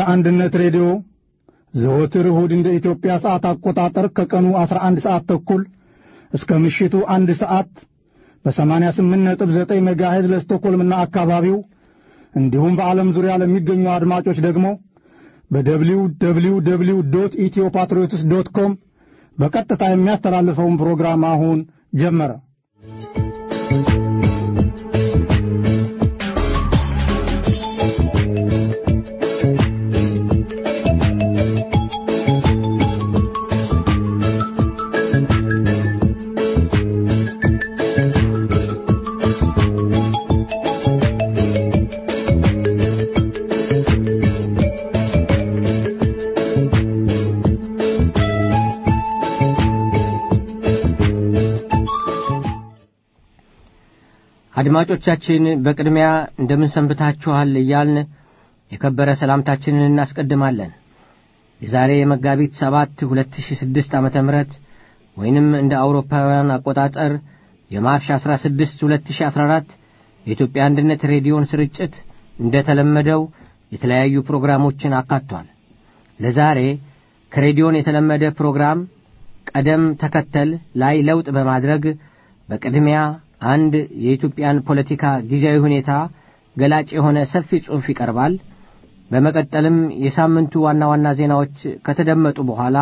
አንድነት ሬዲዮ ዘወትር እሁድ እንደ ኢትዮጵያ ሰዓት አቆጣጠር ከቀኑ 11 ሰዓት ተኩል እስከ ምሽቱ አንድ ሰዓት በ88.9 ሜጋሄዝ ለስቶኮልምና አካባቢው እንዲሁም በዓለም ዙሪያ ለሚገኙ አድማጮች ደግሞ በደብሊው ደብሊው ደብሊው ዶት ኢትዮ ፓትሪዮትስ ዶት ኮም በቀጥታ የሚያስተላልፈውን ፕሮግራም አሁን ጀመረ። አድማጮቻችን በቅድሚያ እንደምን ሰንብታችኋል እያልን የከበረ ሰላምታችንን እናስቀድማለን። የዛሬ የመጋቢት ሰባት 2006 ዓ ም ወይንም እንደ አውሮፓውያን አቆጣጠር የማርች 16 2014 የኢትዮጵያ አንድነት ሬዲዮን ስርጭት እንደ ተለመደው የተለያዩ ፕሮግራሞችን አካቷል። ለዛሬ ከሬዲዮን የተለመደ ፕሮግራም ቀደም ተከተል ላይ ለውጥ በማድረግ በቅድሚያ አንድ የኢትዮጵያን ፖለቲካ ጊዜያዊ ሁኔታ ገላጭ የሆነ ሰፊ ጽሑፍ ይቀርባል። በመቀጠልም የሳምንቱ ዋና ዋና ዜናዎች ከተደመጡ በኋላ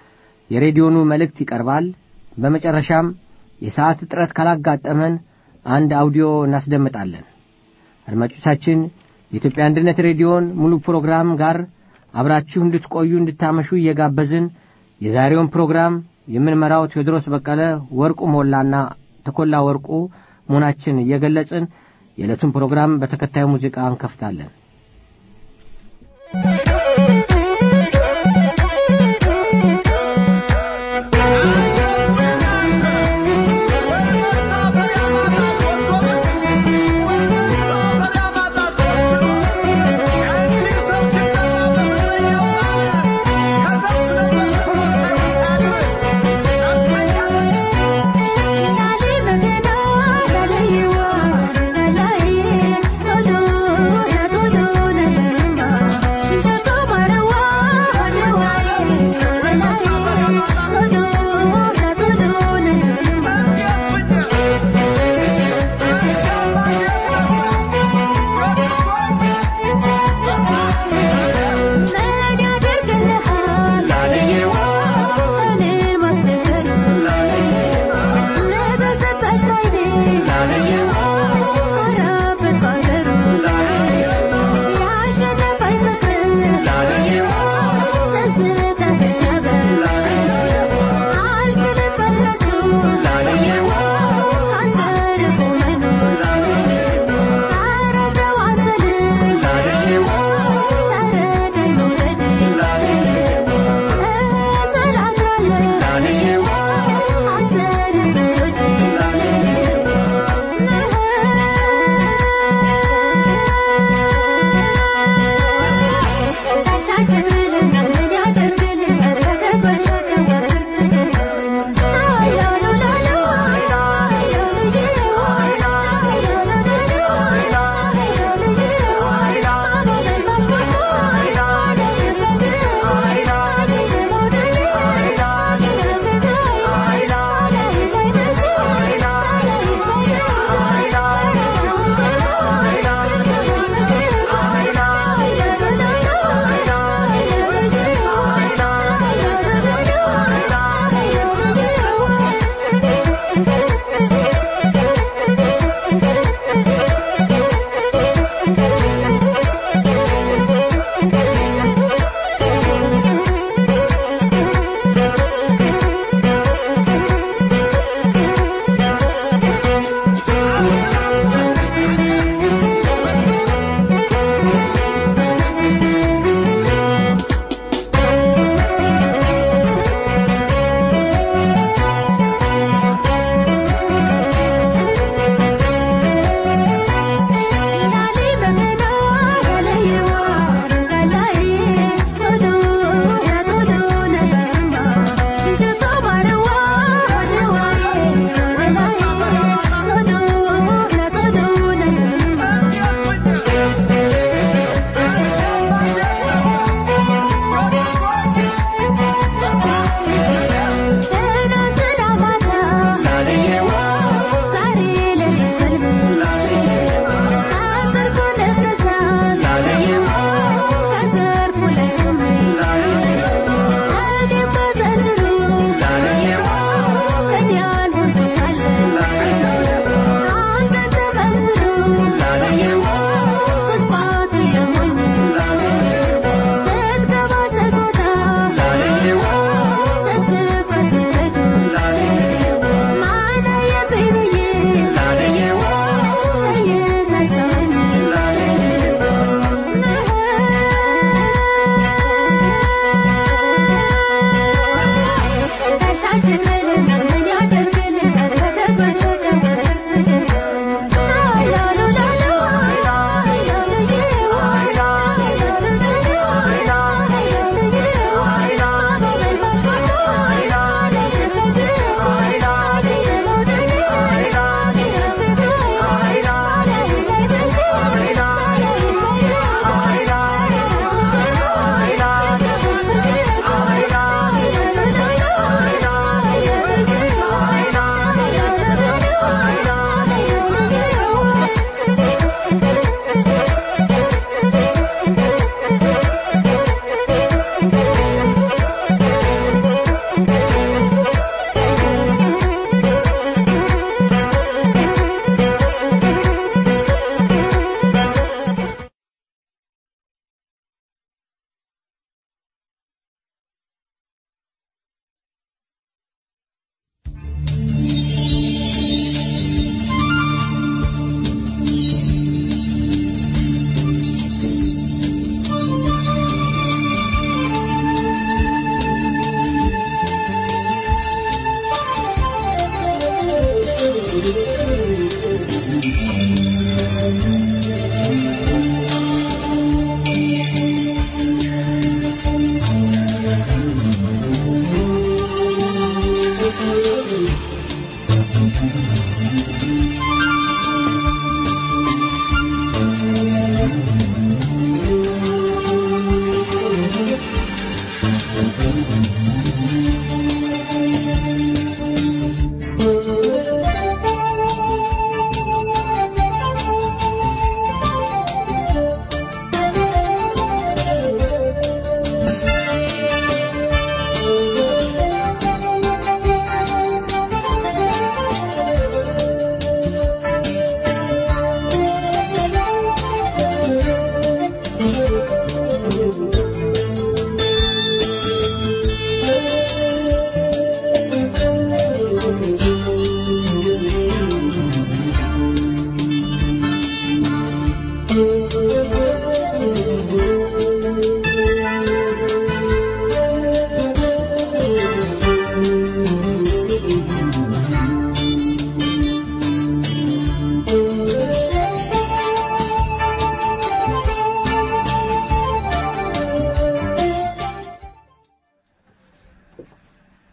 የሬዲዮኑ መልእክት ይቀርባል። በመጨረሻም የሰዓት እጥረት ካላጋጠመን አንድ አውዲዮ እናስደምጣለን። አድማጮቻችን የኢትዮጵያ አንድነት ሬዲዮን ሙሉ ፕሮግራም ጋር አብራችሁ እንድትቆዩ እንድታመሹ እየጋበዝን የዛሬውን ፕሮግራም የምንመራው ቴዎድሮስ በቀለ፣ ወርቁ ሞላና ተኮላ ወርቁ መሆናችን እየገለጽን የዕለቱን ፕሮግራም በተከታዩ ሙዚቃ እንከፍታለን። Thank you.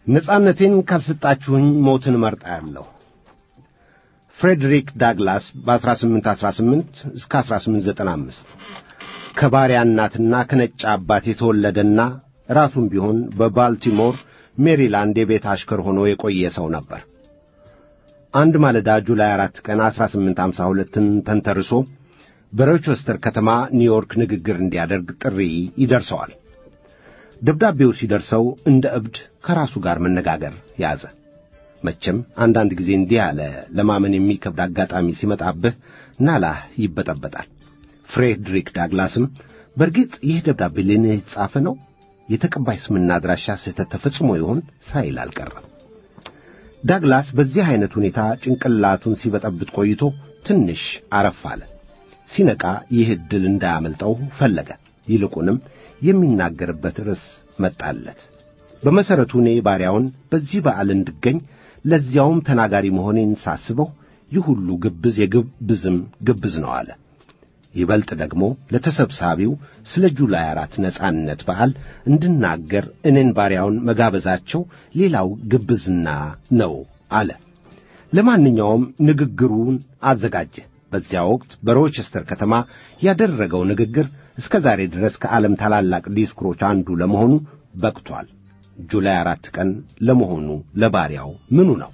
ነጻነቴን ካልሰጣችሁኝ ሞትን እመርጣለሁ። ፍሬድሪክ ዳግላስ በ1818 እስከ 1895 ከባሪያ እናትና ከነጭ አባት የተወለደና ራሱም ቢሆን በባልቲሞር ሜሪላንድ የቤት አሽከር ሆኖ የቆየ ሰው ነበር። አንድ ማለዳ ጁላይ አራት ቀን 1852ን ተንተርሶ በሮቸስተር ከተማ ኒውዮርክ ንግግር እንዲያደርግ ጥሪ ይደርሰዋል። ደብዳቤው ሲደርሰው እንደ እብድ ከራሱ ጋር መነጋገር ያዘ። መቼም አንዳንድ ጊዜ እንዲህ ያለ ለማመን የሚከብድ አጋጣሚ ሲመጣብህ ናላህ ይበጠበጣል። ፍሬድሪክ ዳግላስም በእርግጥ ይህ ደብዳቤ ለእኔ የተጻፈ ነው፣ የተቀባይ ስምና አድራሻ ስህተት ተፈጽሞ ይሆን ሳይል አልቀረም። ዳግላስ በዚህ ዐይነት ሁኔታ ጭንቅላቱን ሲበጠብጥ ቆይቶ ትንሽ አረፍ አለ። ሲነቃ ይህ ዕድል እንዳያመልጠው ፈለገ። ይልቁንም የሚናገርበት ርዕስ መጣለት። በመሠረቱ እኔ ባሪያውን በዚህ በዓል እንድገኝ ለዚያውም ተናጋሪ መሆኔን ሳስበው ይህ ሁሉ ግብዝ የግብዝም ግብዝ ነው አለ። ይበልጥ ደግሞ ለተሰብሳቢው ስለ ጁላይ አራት ነጻነት በዓል እንድናገር እኔን ባሪያውን መጋበዛቸው ሌላው ግብዝና ነው አለ። ለማንኛውም ንግግሩን አዘጋጀ። በዚያ ወቅት በሮቸስተር ከተማ ያደረገው ንግግር እስከ ዛሬ ድረስ ከዓለም ታላላቅ ዲስኩሮች አንዱ ለመሆኑ በቅቷል። ጁላይ አራት ቀን ለመሆኑ ለባሪያው ምኑ ነው?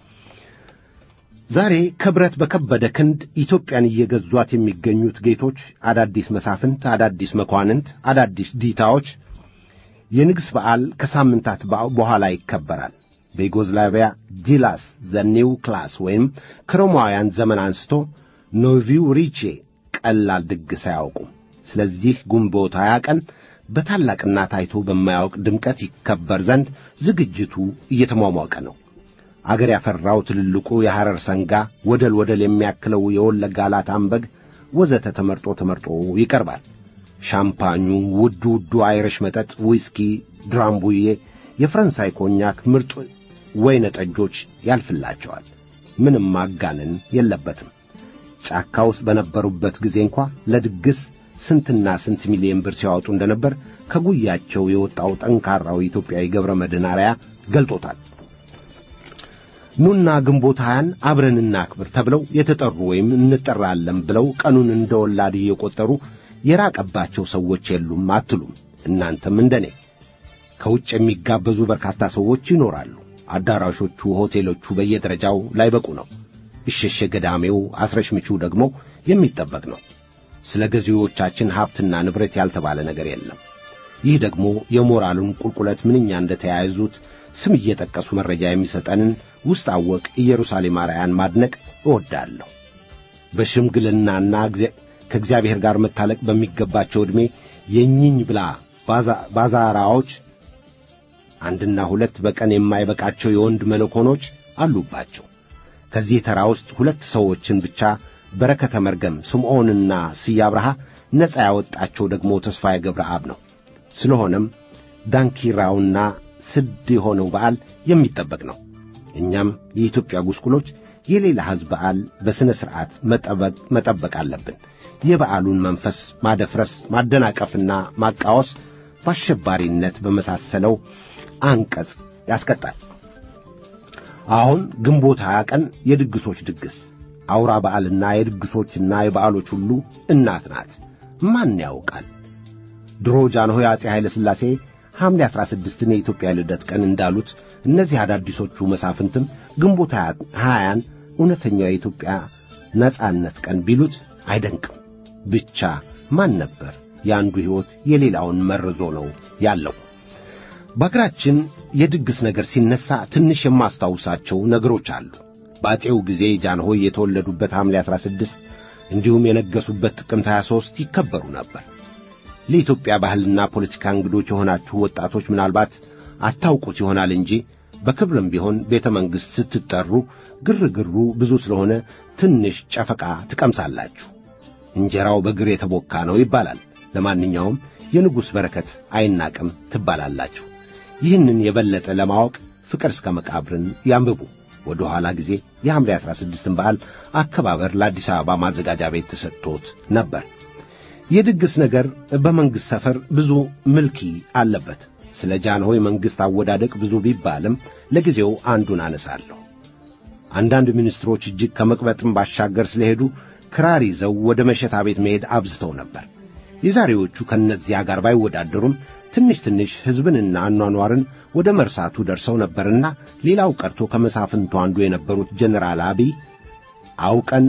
ዛሬ ከብረት በከበደ ክንድ ኢትዮጵያን እየገዟት የሚገኙት ጌቶች፣ አዳዲስ መሳፍንት፣ አዳዲስ መኳንንት፣ አዳዲስ ዲታዎች የንግሥ በዓል ከሳምንታት በኋላ ይከበራል። በዩጎዝላቪያ ጂላስ ዘኒው ክላስ ወይም ከሮማውያን ዘመን አንስቶ ኖቪው ሪቼ ቀላል ድግስ አያውቁም። ስለዚህ ግንቦት ሃያ ቀን በታላቅና ታይቶ በማያውቅ ድምቀት ይከበር ዘንድ ዝግጅቱ እየተሟሟቀ ነው። አገር ያፈራው ትልልቁ የሐረር ሰንጋ፣ ወደል ወደል የሚያክለው የወለጋ ላታም በግ ወዘተ ተመርጦ ተመርጦ ይቀርባል። ሻምፓኙ፣ ውዱ ውዱ አይረሽ መጠጥ፣ ዊስኪ፣ ድራምቡዬ፣ የፈረንሳይ ኮኛክ፣ ምርጥ ወይነ ጠጆች ያልፍላቸዋል። ምንም ማጋነን የለበትም። ጫካ ውስጥ በነበሩበት ጊዜ እንኳ ለድግስ ስንትና ስንት ሚሊዮን ብር ሲያወጡ እንደነበር ከጉያቸው የወጣው ጠንካራው ኢትዮጵያዊ ገብረ መድኅን አርአያ ገልጦታል። ኑና ግንቦት ሀያን አብረን እናክብር ተብለው የተጠሩ ወይም እንጠራለን ብለው ቀኑን እንደ ወላድ እየቆጠሩ የራቀባቸው ሰዎች የሉም አትሉም። እናንተም እንደኔ ከውጭ የሚጋበዙ በርካታ ሰዎች ይኖራሉ። አዳራሾቹ፣ ሆቴሎቹ በየደረጃው ላይበቁ ነው። እሸሸ ገዳሜው አስረሽምቹ ደግሞ የሚጠበቅ ነው። ስለ ገዢዎቻችን ሀብትና ንብረት ያልተባለ ነገር የለም። ይህ ደግሞ የሞራሉን ቁልቁለት ምንኛ እንደ ተያያዙት ስም እየጠቀሱ መረጃ የሚሰጠንን ውስጥ አወቅ ኢየሩሳሌም አርያን ማድነቅ እወዳለሁ። በሽምግልናና ከእግዚአብሔር ጋር መታለቅ በሚገባቸው ዕድሜ የኝኝ ብላ ባዛራዎች አንድና ሁለት በቀን የማይበቃቸው የወንድ መለኮኖች አሉባቸው። ከዚህ ተራ ውስጥ ሁለት ሰዎችን ብቻ በረከተ መርገም ስምዖንና ስዬ አብርሃ ነፃ ያወጣቸው ደግሞ ተስፋዬ ገብረአብ ነው። ስለሆነም ዳንኪራውና ስድ የሆነው በዓል የሚጠበቅ ነው። እኛም የኢትዮጵያ ጉስቁሎች የሌላ ሕዝብ በዓል በሥነ ሥርዓት መጠበቅ አለብን። የበዓሉን መንፈስ ማደፍረስ፣ ማደናቀፍና ማቃወስ በአሸባሪነት በመሳሰለው አንቀጽ ያስቀጣል። አሁን ግንቦት ሀያ ቀን የድግሶች ድግስ አውራ በዓልና የድግሶችና የበዓሎች ሁሉ እናት ናት። ማን ያውቃል? ድሮ ጃንሆይ አፄ ኃይለ ሥላሴ ሐምሌ አሥራ ስድስትን የኢትዮጵያ ልደት ቀን እንዳሉት እነዚህ አዳዲሶቹ መሳፍንትም ግንቦት ሀያን እውነተኛው የኢትዮጵያ ነጻነት ቀን ቢሉት አይደንቅም። ብቻ ማን ነበር የአንዱ ሕይወት የሌላውን መርዞ ነው ያለው። በአገራችን የድግስ ነገር ሲነሣ ትንሽ የማስታውሳቸው ነገሮች አሉ። በአፄው ጊዜ ጃንሆይ የተወለዱበት ሐምሌ 16 እንዲሁም የነገሱበት ጥቅምት 23 ይከበሩ ነበር። ለኢትዮጵያ ባህልና ፖለቲካ እንግዶች የሆናችሁ ወጣቶች ምናልባት አታውቁት ይሆናል እንጂ በክብርም ቢሆን ቤተ መንግሥት ስትጠሩ ግርግሩ ብዙ ስለሆነ ትንሽ ጨፈቃ ትቀምሳላችሁ። እንጀራው በግር የተቦካ ነው ይባላል። ለማንኛውም የንጉሥ በረከት አይናቅም ትባላላችሁ። ይህንን የበለጠ ለማወቅ ፍቅር እስከ መቃብርን ያንብቡ። ወደ ኋላ ጊዜ የሐምሌ 16ን በዓል አከባበር ለአዲስ አበባ ማዘጋጃ ቤት ተሰጥቶት ነበር። የድግስ ነገር በመንግሥት ሰፈር ብዙ ምልኪ አለበት። ስለ ጃንሆይ መንግሥት አወዳደቅ ብዙ ቢባልም ለጊዜው አንዱን አነሳለሁ። አንዳንድ ሚኒስትሮች እጅግ ከመቅበጥም ባሻገር ስለሄዱ ክራር ይዘው ወደ መሸታ ቤት መሄድ አብዝተው ነበር። የዛሬዎቹ ከእነዚያ ጋር ባይወዳደሩም ትንሽ ትንሽ ሕዝብንና አኗኗርን ወደ መርሳቱ ደርሰው ነበርና ሌላው ቀርቶ ከመሳፍንቱ አንዱ የነበሩት ጀነራል አብይ አውቀን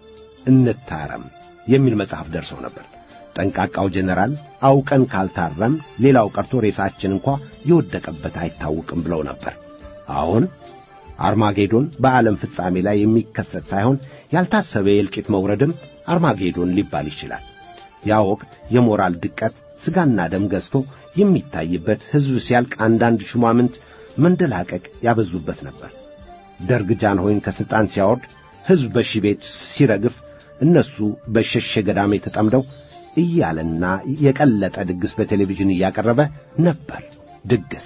እንታረም የሚል መጽሐፍ ደርሰው ነበር። ጠንቃቃው ጀነራል አውቀን ካልታረም ሌላው ቀርቶ ሬሳችን እንኳ የወደቀበት አይታወቅም ብለው ነበር። አሁን አርማጌዶን በዓለም ፍጻሜ ላይ የሚከሰት ሳይሆን ያልታሰበ የእልቂት መውረድም አርማጌዶን ሊባል ይችላል። ያ ወቅት የሞራል ድቀት ሥጋና ደም ገዝቶ የሚታይበት ሕዝብ ሲያልቅ አንዳንድ ሹማምንት መንደላቀቅ ያበዙበት ነበር። ደርግ ጃንሆይን ከሥልጣን ሲያወርድ ሕዝብ በሺ ቤት ሲረግፍ እነሱ በሸሸ ገዳሜ ተጠምደው እያለና የቀለጠ ድግስ በቴሌቪዥን እያቀረበ ነበር። ድግስ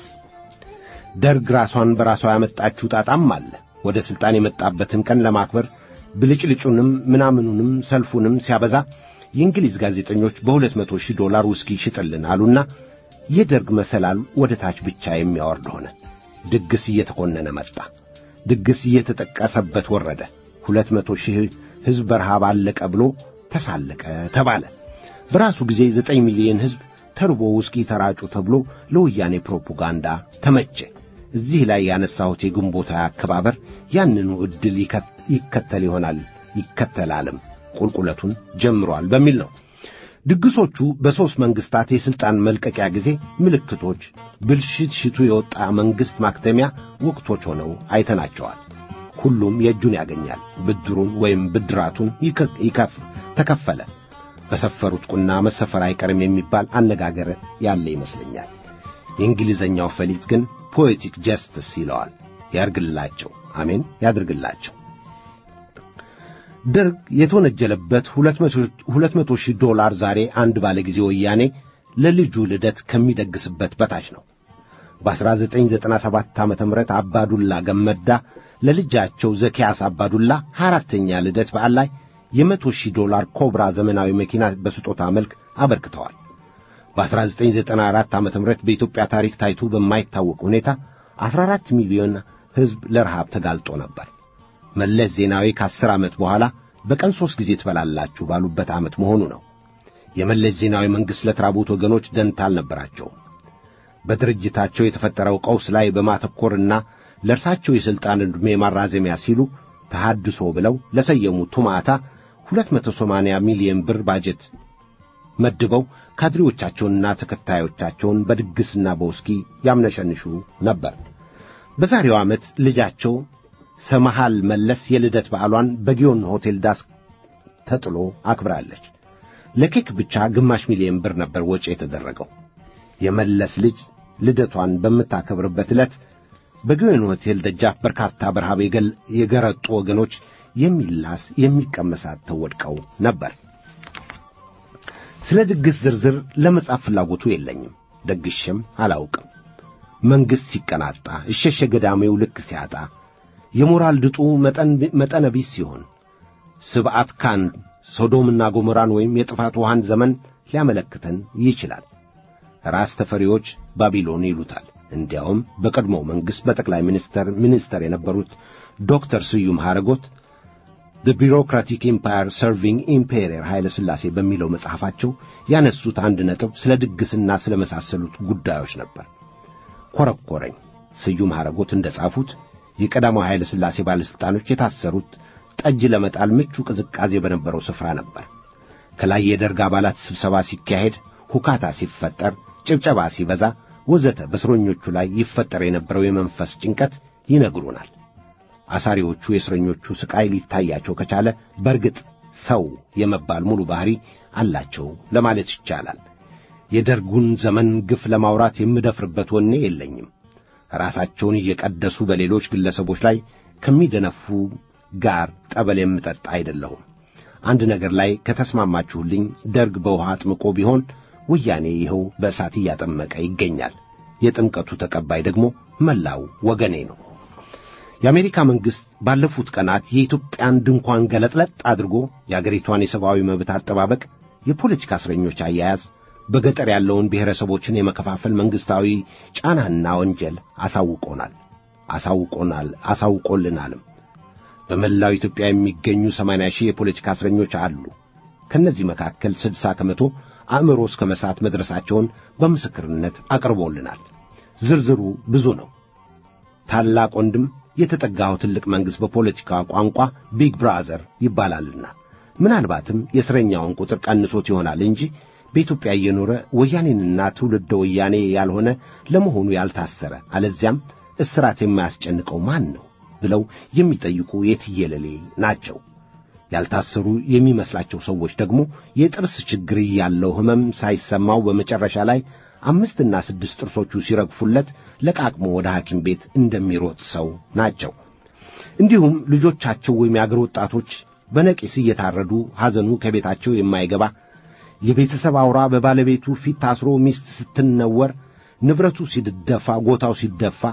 ደርግ ራሷን በራሷ ያመጣችው ጣጣም አለ። ወደ ሥልጣን የመጣበትን ቀን ለማክበር ብልጭልጩንም ምናምኑንም ሰልፉንም ሲያበዛ የእንግሊዝ ጋዜጠኞች በሁለት መቶ ሺህ ዶላር ውስኪ ይሽጥልን አሉና የደርግ መሰላል ወደ ታች ብቻ የሚያወርድ ሆነ። ድግስ እየተኮነነ መጣ። ድግስ እየተጠቀሰበት ወረደ። ሁለት መቶ ሺህ ሕዝብ በረሃብ አለቀ ብሎ ተሳለቀ ተባለ። በራሱ ጊዜ ዘጠኝ ሚሊዮን ሕዝብ ተርቦ ውስኪ ተራጩ ተብሎ ለወያኔ ፕሮፓጋንዳ ተመቸ። እዚህ ላይ ያነሳሁት የግንቦት አከባበር ያንኑ ዕድል ይከተል ይሆናል ይከተላልም ቁልቁለቱን ጀምሯል በሚል ነው። ድግሶቹ በሦስት መንግሥታት የሥልጣን መልቀቂያ ጊዜ ምልክቶች፣ ብልሽት ሽቱ የወጣ መንግሥት ማክተሚያ ወቅቶች ሆነው አይተናቸዋል። ሁሉም የእጁን ያገኛል። ብድሩን ወይም ብድራቱን ይከፍ ተከፈለ። በሰፈሩት ቁና መሰፈር አይቀርም የሚባል አነጋገር ያለ ይመስለኛል። የእንግሊዘኛው ፈሊጥ ግን ፖኤቲክ ጀስትስ ይለዋል። ያርግላቸው፣ አሜን ያድርግላቸው። ደርግ የተወነጀለበት ሁለት መቶ ሺህ ዶላር ዛሬ አንድ ባለ ጊዜ ወያኔ ለልጁ ልደት ከሚደግስበት በታች ነው። በ1997 ዓ ም አባዱላ ገመዳ ለልጃቸው ዘኪያስ አባዱላ አራተኛ ልደት በዓል ላይ የመቶ ሺህ ዶላር ኮብራ ዘመናዊ መኪና በስጦታ መልክ አበርክተዋል። በ1994 ዓ ም በኢትዮጵያ ታሪክ ታይቶ በማይታወቅ ሁኔታ 14 ሚሊዮን ሕዝብ ለረሃብ ተጋልጦ ነበር። መለስ ዜናዊ ከአስር ዓመት በኋላ በቀን ሦስት ጊዜ ትበላላችሁ ባሉበት ዓመት መሆኑ ነው። የመለስ ዜናዊ መንግሥት ለተራቡት ወገኖች ደንታ አልነበራቸውም። በድርጅታቸው የተፈጠረው ቀውስ ላይ በማተኮርና ለእርሳቸው የሥልጣን ዕድሜ ማራዘሚያ ሲሉ ተሐድሶ ብለው ለሰየሙ ቱማታ 280 ሚሊዮን ብር ባጀት መድበው ካድሬዎቻቸውንና ተከታዮቻቸውን በድግስና በውስኪ ያምነሸንሹ ነበር። በዛሬው ዓመት ልጃቸው ሰመሃል መለስ የልደት በዓሏን በጊዮን ሆቴል ዳስ ተጥሎ አክብራለች። ለኬክ ብቻ ግማሽ ሚሊዮን ብር ነበር ወጪ የተደረገው። የመለስ ልጅ ልደቷን በምታከብርበት ዕለት በጊዮን ሆቴል ደጃፍ በርካታ በረሃብ የገረጡ ወገኖች የሚላስ የሚቀመሳት ተወድቀው ነበር። ስለ ድግስ ዝርዝር ለመጻፍ ፍላጎቱ የለኝም። ደግሼም አላውቅም። መንግሥት ሲቀናጣ፣ እሸሸ ገዳሜው ልክ ሲያጣ፣ የሞራል ድጡ መጠነ ቢስ ሲሆን ስብዓት ካን ሶዶምና ጎሞራን ወይም የጥፋት ውሃን ዘመን ሊያመለክተን ይችላል። ራስ ተፈሪዎች ባቢሎን ይሉታል። እንዲያውም በቀድሞው መንግሥት በጠቅላይ ሚኒስተር ሚኒስተር የነበሩት ዶክተር ስዩም ሐረጎት ዘ ቢሮክራቲክ ኢምፓየር ሰርቪንግ ኢምፔሪየር ኃይለ ሥላሴ በሚለው መጽሐፋቸው ያነሱት አንድ ነጥብ ስለ ድግስና ስለ መሳሰሉት ጉዳዮች ነበር። ኮረኮረኝ። ስዩም ሐረጎት እንደ ጻፉት የቀዳማዊ ኃይለ ሥላሴ ባለሥልጣኖች የታሰሩት ጠጅ ለመጣል ምቹ ቅዝቃዜ በነበረው ስፍራ ነበር። ከላይ የደርግ አባላት ስብሰባ ሲካሄድ፣ ሁካታ ሲፈጠር፣ ጭብጨባ ሲበዛ ወዘተ በእስረኞቹ ላይ ይፈጠር የነበረው የመንፈስ ጭንቀት ይነግሩናል። አሳሪዎቹ የእስረኞቹ ሥቃይ ሊታያቸው ከቻለ በርግጥ ሰው የመባል ሙሉ ባሕሪ አላቸው ለማለት ይቻላል። የደርጉን ዘመን ግፍ ለማውራት የምደፍርበት ወኔ የለኝም። ራሳቸውን እየቀደሱ በሌሎች ግለሰቦች ላይ ከሚደነፉ ጋር ጠበል የምጠጣ አይደለሁም። አንድ ነገር ላይ ከተስማማችሁልኝ ደርግ በውሃ አጥምቆ ቢሆን ወያኔ ይኸው በእሳት እያጠመቀ ይገኛል። የጥምቀቱ ተቀባይ ደግሞ መላው ወገኔ ነው። የአሜሪካ መንግሥት ባለፉት ቀናት የኢትዮጵያን ድንኳን ገለጥለጥ አድርጎ የአገሪቷን የሰብአዊ መብት አጠባበቅ፣ የፖለቲካ እስረኞች አያያዝ፣ በገጠር ያለውን ብሔረሰቦችን የመከፋፈል መንግሥታዊ ጫናና ወንጀል አሳውቆናል አሳውቆናል አሳውቆልናልም። በመላው ኢትዮጵያ የሚገኙ ሰማንያ ሺህ የፖለቲካ እስረኞች አሉ። ከእነዚህ መካከል ስድሳ ከመቶ አእምሮ እስከ መሳት መድረሳቸውን በምስክርነት አቅርቦልናል። ዝርዝሩ ብዙ ነው። ታላቅ ወንድም የተጠጋው ትልቅ መንግሥት በፖለቲካ ቋንቋ ቢግ ብራዘር ይባላልና ምናልባትም የእስረኛውን ቁጥር ቀንሶት ይሆናል እንጂ በኢትዮጵያ እየኖረ ወያኔንና ትውልደ ወያኔ ያልሆነ ለመሆኑ ያልታሰረ አለዚያም እስራት የማያስጨንቀው ማን ነው ብለው የሚጠይቁ የትየለሌ ናቸው። ያልታሰሩ የሚመስላቸው ሰዎች ደግሞ የጥርስ ችግር ያለው ሕመም ሳይሰማው በመጨረሻ ላይ አምስትና ስድስት ጥርሶቹ ሲረግፉለት ለቃቅሞ ወደ ሐኪም ቤት እንደሚሮጥ ሰው ናቸው። እንዲሁም ልጆቻቸው ወይም የአገር ወጣቶች በነቂስ እየታረዱ ሐዘኑ ከቤታቸው የማይገባ የቤተሰብ አውራ በባለቤቱ ፊት ታስሮ ሚስት ስትነወር ንብረቱ ሲደፋ ጎታው ሲደፋ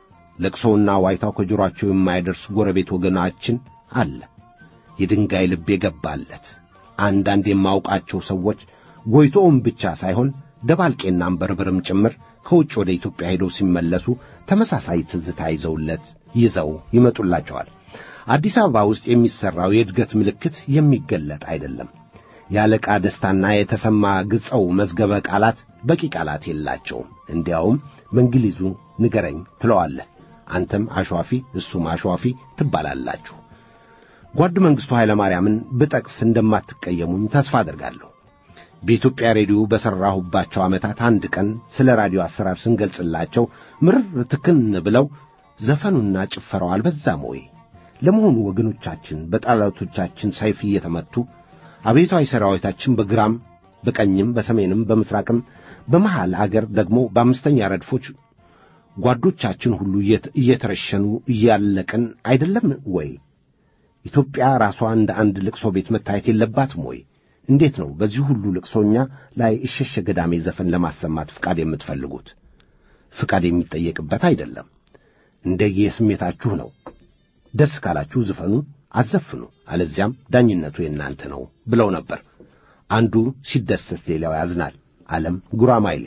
ለቅሶውና ዋይታው ከጆሮአቸው የማይደርስ ጎረቤት ወገናችን አለ። የድንጋይ ልብ የገባለት አንዳንድ የማውቃቸው ሰዎች ጎይቶውም ብቻ ሳይሆን ደባልቄና አንበርብርም ጭምር ከውጭ ወደ ኢትዮጵያ ሄደው ሲመለሱ ተመሳሳይ ትዝታ ይዘውለት ይዘው ይመጡላቸዋል። አዲስ አበባ ውስጥ የሚሠራው የእድገት ምልክት የሚገለጥ አይደለም። የአለቃ ደስታና የተሰማ ግጸው መዝገበ ቃላት በቂ ቃላት የላቸውም። እንዲያውም በእንግሊዙ ንገረኝ ትለዋለህ። አንተም አሸዋፊ እሱም አሸዋፊ ትባላላችሁ። ጓድ መንግሥቱ ኃይለ ማርያምን ብጠቅስ እንደማትቀየሙኝ ተስፋ አደርጋለሁ። በኢትዮጵያ ሬዲዮ በሠራሁባቸው ዓመታት አንድ ቀን ስለ ራዲዮ አሰራር ስንገልጽላቸው ምርር ትክን ብለው ዘፈኑና ጭፈራው አልበዛም ወይ? ለመሆኑ ወገኖቻችን በጠላቶቻችን ሰይፍ እየተመቱ አብዮታዊ ሠራዊታችን በግራም በቀኝም በሰሜንም በምሥራቅም በመሃል አገር ደግሞ በአምስተኛ ረድፎች ጓዶቻችን ሁሉ እየተረሸኑ እያለቅን አይደለም ወይ? ኢትዮጵያ ራሷ እንደ አንድ ልቅሶ ቤት መታየት የለባትም ወይ? እንዴት ነው በዚህ ሁሉ ልቅሶኛ ላይ እሸሸ ገዳሜ ዘፈን ለማሰማት ፍቃድ የምትፈልጉት? ፍቃድ የሚጠየቅበት አይደለም። እንደየስሜታችሁ ነው። ደስ ካላችሁ ዝፈኑ፣ አዘፍኑ፣ አለዚያም ዳኝነቱ የእናንተ ነው ብለው ነበር። አንዱ ሲደሰት ሌላው ያዝናል። ዓለም ጉራማይሌ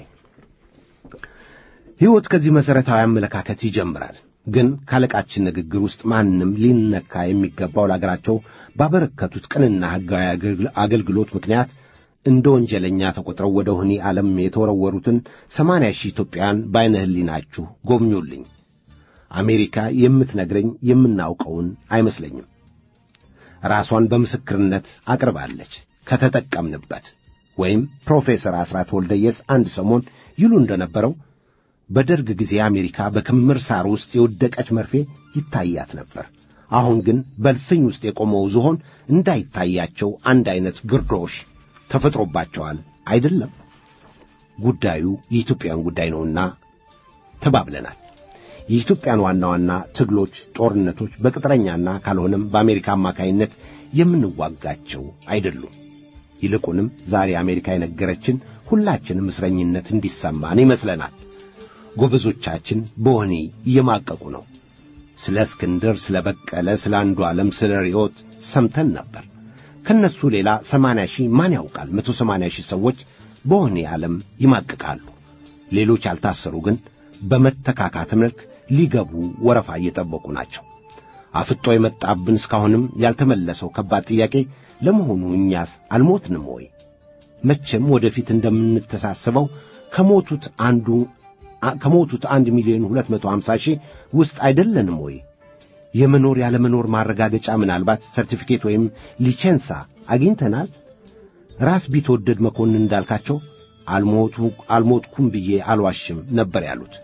ሕይወት ከዚህ መሠረታዊ አመለካከት ይጀምራል። ግን ካለቃችን ንግግር ውስጥ ማንም ሊነካ የሚገባው ለአገራቸው ባበረከቱት ቅንና ሕጋዊ አገልግሎት ምክንያት እንደ ወንጀለኛ ተቆጥረው ወደ ወህኒ ዓለም የተወረወሩትን ሰማንያ ሺህ ኢትዮጵያውያን በዐይነ ሕሊናችሁ ጎብኙልኝ። አሜሪካ የምትነግረኝ የምናውቀውን አይመስለኝም። ራሷን በምስክርነት አቅርባለች። ከተጠቀምንበት ወይም ፕሮፌሰር አስራት ወልደየስ አንድ ሰሞን ይሉ እንደነበረው በደርግ ጊዜ አሜሪካ በክምር ሳር ውስጥ የወደቀች መርፌ ይታያት ነበር። አሁን ግን በልፍኝ ውስጥ የቆመው ዝሆን እንዳይታያቸው አንድ ዐይነት ግርዶሽ ተፈጥሮባቸዋል። አይደለም ጉዳዩ የኢትዮጵያን ጉዳይ ነውና ተባብለናል። የኢትዮጵያን ዋና ዋና ትግሎች፣ ጦርነቶች በቅጥረኛና ካልሆነም በአሜሪካ አማካይነት የምንዋጋቸው አይደሉም። ይልቁንም ዛሬ አሜሪካ የነገረችን ሁላችንም እስረኝነት እንዲሰማን ይመስለናል። ጎበዞቻችን በወህኒ እየማቀቁ ነው። ስለ እስክንድር፣ ስለ በቀለ፣ ስለ አንዱ ዓለም፣ ስለ ርዮት ሰምተን ነበር። ከነሱ ሌላ ሰማንያ ሺህ ማን ያውቃል? መቶ ሰማንያ ሺህ ሰዎች በወህኒ ዓለም ይማቅቃሉ። ሌሎች ያልታሰሩ ግን በመተካካት መልክ ሊገቡ ወረፋ እየጠበቁ ናቸው። አፍጦ የመጣብን እስካሁንም ያልተመለሰው ከባድ ጥያቄ ለመሆኑ እኛስ አልሞትንም ወይ? መቼም ወደፊት እንደምንተሳስበው ከሞቱት አንዱ ከሞቱት አንድ ሚሊዮን ሁለት መቶ ሀምሳ ሺህ ውስጥ አይደለንም ወይ? የመኖር ያለመኖር ማረጋገጫ ምናልባት ሰርቲፊኬት ወይም ሊቼንሳ አግኝተናል? ራስ ቢትወደድ መኮንን እንዳልካቸው አልሞቱ አልሞትኩም ብዬ አልዋሽም ነበር ያሉት።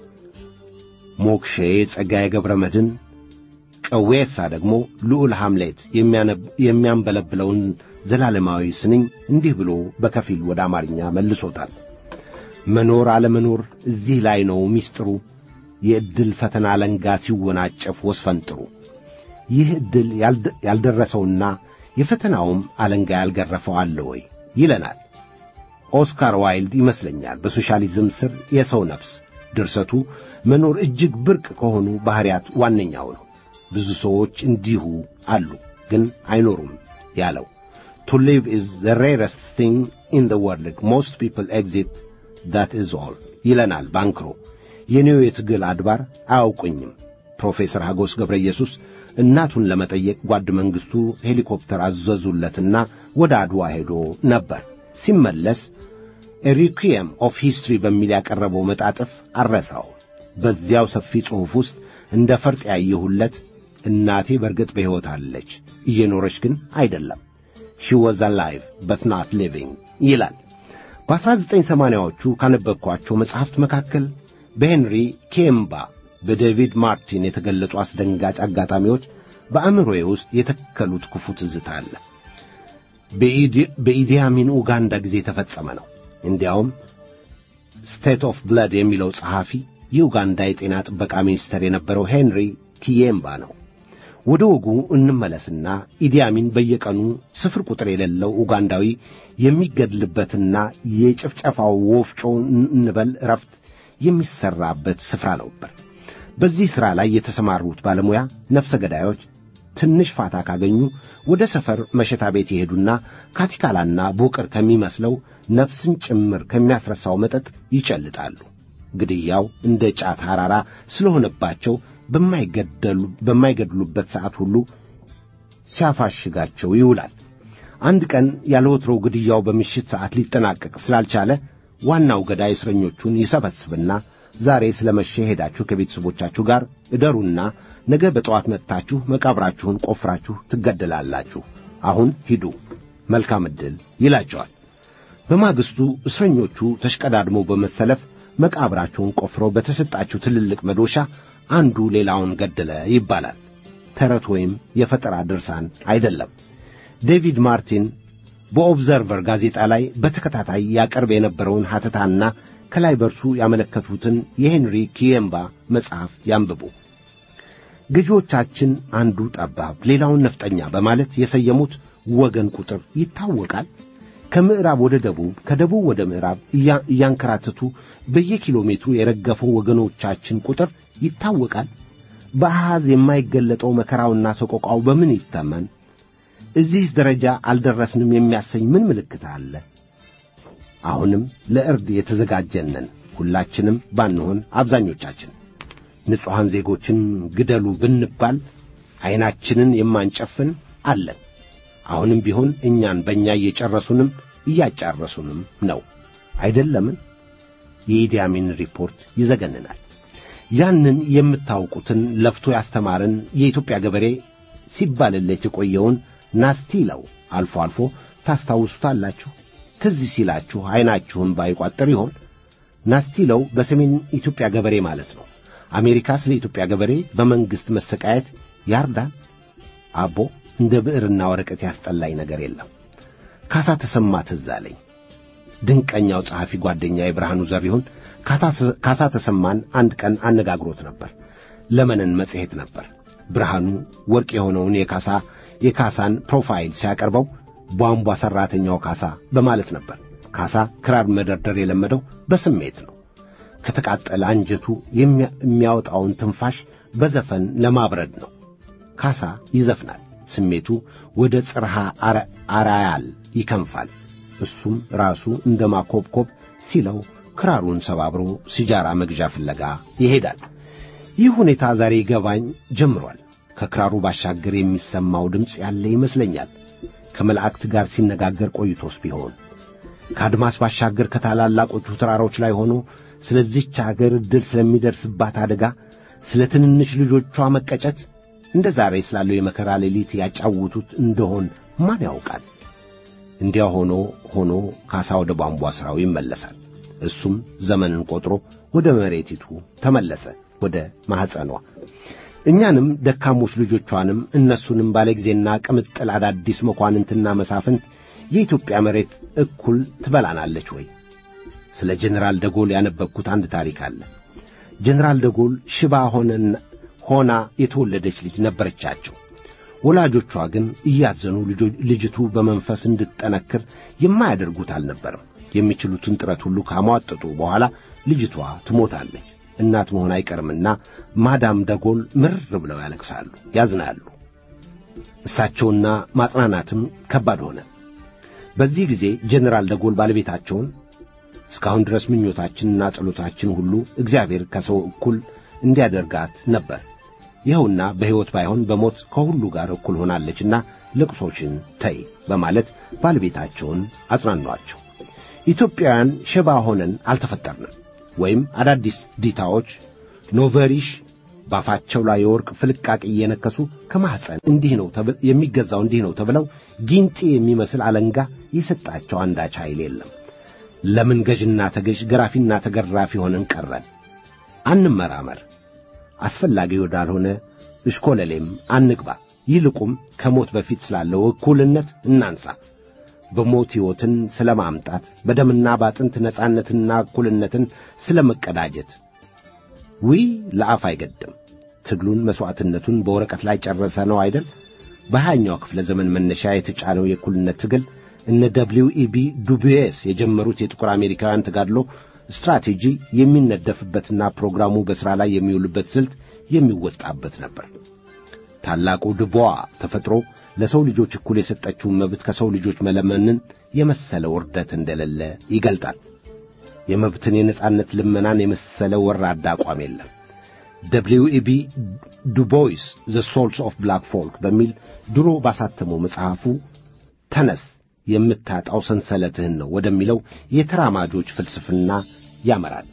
ሞክሼ ጸጋዬ ገብረ መድኅን ቀዌሳ ደግሞ ልዑል ሐምሌት የሚያንበለብለውን ዘላለማዊ ስንኝ እንዲህ ብሎ በከፊል ወደ አማርኛ መልሶታል። መኖር አለመኖር እዚህ ላይ ነው ሚስጥሩ። የዕድል ፈተና አለንጋ ሲወናጨፍ ወስፈንጥሩ። ይህ ዕድል ያልደረሰውና የፈተናውም አለንጋ ያልገረፈው አለ ወይ ይለናል ኦስካር ዋይልድ ይመስለኛል። በሶሻሊዝም ስር የሰው ነፍስ ድርሰቱ መኖር እጅግ ብርቅ ከሆኑ ባሕርያት ዋነኛው ነው። ብዙ ሰዎች እንዲሁ አሉ ግን አይኖሩም ያለው To live is the rarest thing in the world. Most people exit. That is all. ይለናል ባንክሮ። የኔው የትግል አድባር አያውቁኝም። ፕሮፌሰር ሐጎስ ገብረ ኢየሱስ እናቱን ለመጠየቅ ጓድ መንግሥቱ ሄሊኮፕተር አዘዙለትና ወደ አድዋ ሄዶ ነበር። ሲመለስ ሪኩየም ኦፍ ሂስትሪ በሚል ያቀረበው መጣጥፍ አረሳው። በዚያው ሰፊ ጽሑፍ ውስጥ እንደ ፈርጥ ያየሁለት እናቴ በርግጥ በሕይወት አለች፣ እየኖረች ግን አይደለም። ሺ ወዝ አላይቭ በት ናት ሊቪንግ ይላል። በ1980ዎቹ ካነበብኳቸው መጽሐፍት መካከል በሄንሪ ኬምባ በዴቪድ ማርቲን የተገለጹ አስደንጋጭ አጋጣሚዎች በአእምሮዬ ውስጥ የተከሉት ክፉ ትዝታ አለ። በኢዲያሚን ኡጋንዳ ጊዜ የተፈጸመ ነው። እንዲያውም ስቴት ኦፍ ብለድ የሚለው ጸሐፊ የኡጋንዳ የጤና ጥበቃ ሚኒስትር የነበረው ሄንሪ ኪዬምባ ነው። ወደ ወጉ እንመለስና ኢዲያሚን በየቀኑ ስፍር ቁጥር የሌለው ኡጋንዳዊ የሚገድልበትና የጭፍጨፋው ወፍጮ እንበል ረፍት የሚሠራበት ስፍራ ነበር። በዚህ ሥራ ላይ የተሰማሩት ባለሙያ ነፍሰ ገዳዮች ትንሽ ፋታ ካገኙ ወደ ሰፈር መሸታ ቤት ይሄዱና ካቲካላና ቦቅር ከሚመስለው ነፍስን ጭምር ከሚያስረሳው መጠጥ ይጨልጣሉ። ግድያው እንደ ጫት ሐራራ ስለሆነባቸው በማይገድሉበት ሰዓት ሁሉ ሲያፋሽጋቸው ይውላል። አንድ ቀን ያለ ወትሮው ግድያው በምሽት ሰዓት ሊጠናቀቅ ስላልቻለ ዋናው ገዳይ እስረኞቹን ይሰበስብና ዛሬ ስለ መሸ ሄዳችሁ ከቤተሰቦቻችሁ ጋር እደሩና ነገ በጠዋት መጥታችሁ መቃብራችሁን ቆፍራችሁ ትገደላላችሁ። አሁን ሂዱ፣ መልካም ዕድል ይላቸዋል። በማግስቱ እስረኞቹ ተሽቀዳድመው በመሰለፍ መቃብራቸውን ቆፍረው በተሰጣቸው ትልልቅ መዶሻ አንዱ ሌላውን ገደለ ይባላል። ተረት ወይም የፈጠራ ድርሳን አይደለም። ዴቪድ ማርቲን በኦብዘርቨር ጋዜጣ ላይ በተከታታይ ያቀርብ የነበረውን ሐተታና ከላይ በርሱ ያመለከቱትን የሄንሪ ኪየምባ መጽሐፍ ያንብቡ። ገዢዎቻችን አንዱ ጠባብ ሌላውን ነፍጠኛ በማለት የሰየሙት ወገን ቁጥር ይታወቃል። ከምዕራብ ወደ ደቡብ፣ ከደቡብ ወደ ምዕራብ እያንከራተቱ በየኪሎ ሜትሩ የረገፈው ወገኖቻችን ቁጥር ይታወቃል። በአሃዝ የማይገለጠው መከራውና ሰቆቃው በምን ይተመን? እዚህ ደረጃ አልደረስንም የሚያሰኝ ምን ምልክት አለ? አሁንም ለእርድ የተዘጋጀነን ሁላችንም ባንሆን አብዛኞቻችን ንጹሐን ዜጎችን ግደሉ ብንባል ዐይናችንን የማንጨፍን አለን። አሁንም ቢሆን እኛን በእኛ እየጨረሱንም እያጫረሱንም ነው አይደለምን? የኢዲያሚን ሪፖርት ይዘገንናል። ያንን የምታውቁትን ለፍቶ ያስተማረን የኢትዮጵያ ገበሬ ሲባልለት የቆየውን ናስቲለው አልፎ አልፎ ታስታውሱታላችሁ። ትዝ ሲላችሁ ዐይናችሁን ባይቋጥር ይሆን? ናስቲለው በሰሜን ኢትዮጵያ ገበሬ ማለት ነው። አሜሪካ ስለ ኢትዮጵያ ገበሬ በመንግሥት መሰቃየት ያርዳል። አቦ እንደ ብዕርና ወረቀት ያስጠላኝ ነገር የለም። ካሳ ተሰማ ትዝ አለኝ። ድንቀኛው ጸሐፊ ጓደኛ የብርሃኑ ዘሪሁን ካሳ ተሰማን አንድ ቀን አነጋግሮት ነበር። ለመነን መጽሔት ነበር። ብርሃኑ ወርቅ የሆነውን የካሳ የካሳን ፕሮፋይል ሲያቀርበው ቧንቧ ሠራተኛው ካሳ በማለት ነበር። ካሳ ክራር መደርደር የለመደው በስሜት ነው። ከተቃጠለ አንጀቱ የሚያወጣውን ትንፋሽ በዘፈን ለማብረድ ነው። ካሳ ይዘፍናል። ስሜቱ ወደ ጽርሃ አራያል ይከንፋል። እሱም ራሱ እንደ ማኮብኮብ ሲለው ክራሩን ሰባብሮ ሲጃራ መግዣ ፍለጋ ይሄዳል። ይህ ሁኔታ ዛሬ ይገባኝ ጀምሯል። ከክራሩ ባሻገር የሚሰማው ድምፅ ያለ ይመስለኛል። ከመላእክት ጋር ሲነጋገር ቆይቶስ ቢሆን ከአድማስ ባሻገር ከታላላቆቹ ተራሮች ላይ ሆኖ ስለዚች አገር ዕድል ስለሚደርስባት አደጋ፣ ስለ ትንንሽ ልጆቿ መቀጨት እንደ ዛሬ ስላለው የመከራ ሌሊት ያጫውቱት እንደሆን ማን ያውቃል? እንዲያ ሆኖ ሆኖ ካሳ ወደ ቧንቧ ሥራው ይመለሳል። እሱም ዘመንን ቆጥሮ ወደ መሬቲቱ ተመለሰ፣ ወደ ማኅፀኗ። እኛንም ደካሞች ልጆቿንም እነሱንም ባለጊዜና ቅምጥል አዳዲስ መኳንንትና መሳፍንት የኢትዮጵያ መሬት እኩል ትበላናለች ወይ? ስለ ጀኔራል ደጎል ያነበብኩት አንድ ታሪክ አለ። ጀኔራል ደጎል ሽባ ሆነና ሆና የተወለደች ልጅ ነበረቻቸው። ወላጆቿ ግን እያዘኑ ልጅቱ በመንፈስ እንድትጠነክር የማያደርጉት አልነበረም። የሚችሉትን ጥረት ሁሉ ካሟጠጡ በኋላ ልጅቷ ትሞታለች። እናት መሆን አይቀርምና ማዳም ደጎል ምርር ብለው ያለቅሳሉ፣ ያዝናሉ። እሳቸውና ማጽናናትም ከባድ ሆነ። በዚህ ጊዜ ጀኔራል ደጎል ባለቤታቸውን እስካሁን ድረስ ምኞታችንና ጸሎታችን ሁሉ እግዚአብሔር ከሰው እኩል እንዲያደርጋት ነበር። ይኸውና በሕይወት ባይሆን በሞት ከሁሉ ጋር እኩል ሆናለችና ልቅሶችን ተይ በማለት ባለቤታቸውን አጽናኗቸው። ኢትዮጵያውያን ሽባ ሆነን አልተፈጠርንም፣ ወይም አዳዲስ ዲታዎች ኖቨሪሽ ባፋቸው ላይ የወርቅ ፍልቃቂ እየነከሱ ከማኅፀን እንዲህ ነው የሚገዛው እንዲህ ነው ተብለው ጊንጤ የሚመስል አለንጋ የሰጣቸው አንዳች ኃይል የለም። ለምን ገዥና ተገዥ ገራፊና ተገራፊ ሆነን ቀረን? አንመራመር። አስፈላጊ ወዳልሆነ እሽኮለሌም አንግባ። ይልቁም ከሞት በፊት ስላለው እኩልነት እናንሳ። በሞት ሕይወትን ስለ ማምጣት፣ በደምና ባጥንት ነጻነትና እኩልነትን ስለ መቀዳጀት ውይ ለአፍ አይገድም። ትግሉን መሥዋዕትነቱን በወረቀት ላይ ጨረሰ ነው አይደል? በሀያኛው ክፍለ ዘመን መነሻ የተጫነው የእኩልነት ትግል እነ ደብሊው ኢቢ ዱቡኤስ የጀመሩት የጥቁር አሜሪካውያን ተጋድሎ ስትራቴጂ የሚነደፍበትና ፕሮግራሙ በሥራ ላይ የሚውልበት ስልት የሚወጣበት ነበር። ታላቁ ድቦዋ ተፈጥሮ ለሰው ልጆች እኩል የሰጠችውን መብት ከሰው ልጆች መለመንን የመሰለ ውርደት እንደሌለ ይገልጣል። የመብትን የነጻነት ልመናን የመሰለ ወራዳ አቋም የለም። ደብሊው ኢቢ ዱቦይስ ዘ ሶልስ ኦፍ ብላክ ፎልክ በሚል ድሮ ባሳተመው መጽሐፉ ተነስ የምታጣው ሰንሰለትህን ነው ወደሚለው የተራማጆች ፍልስፍና ያመራል።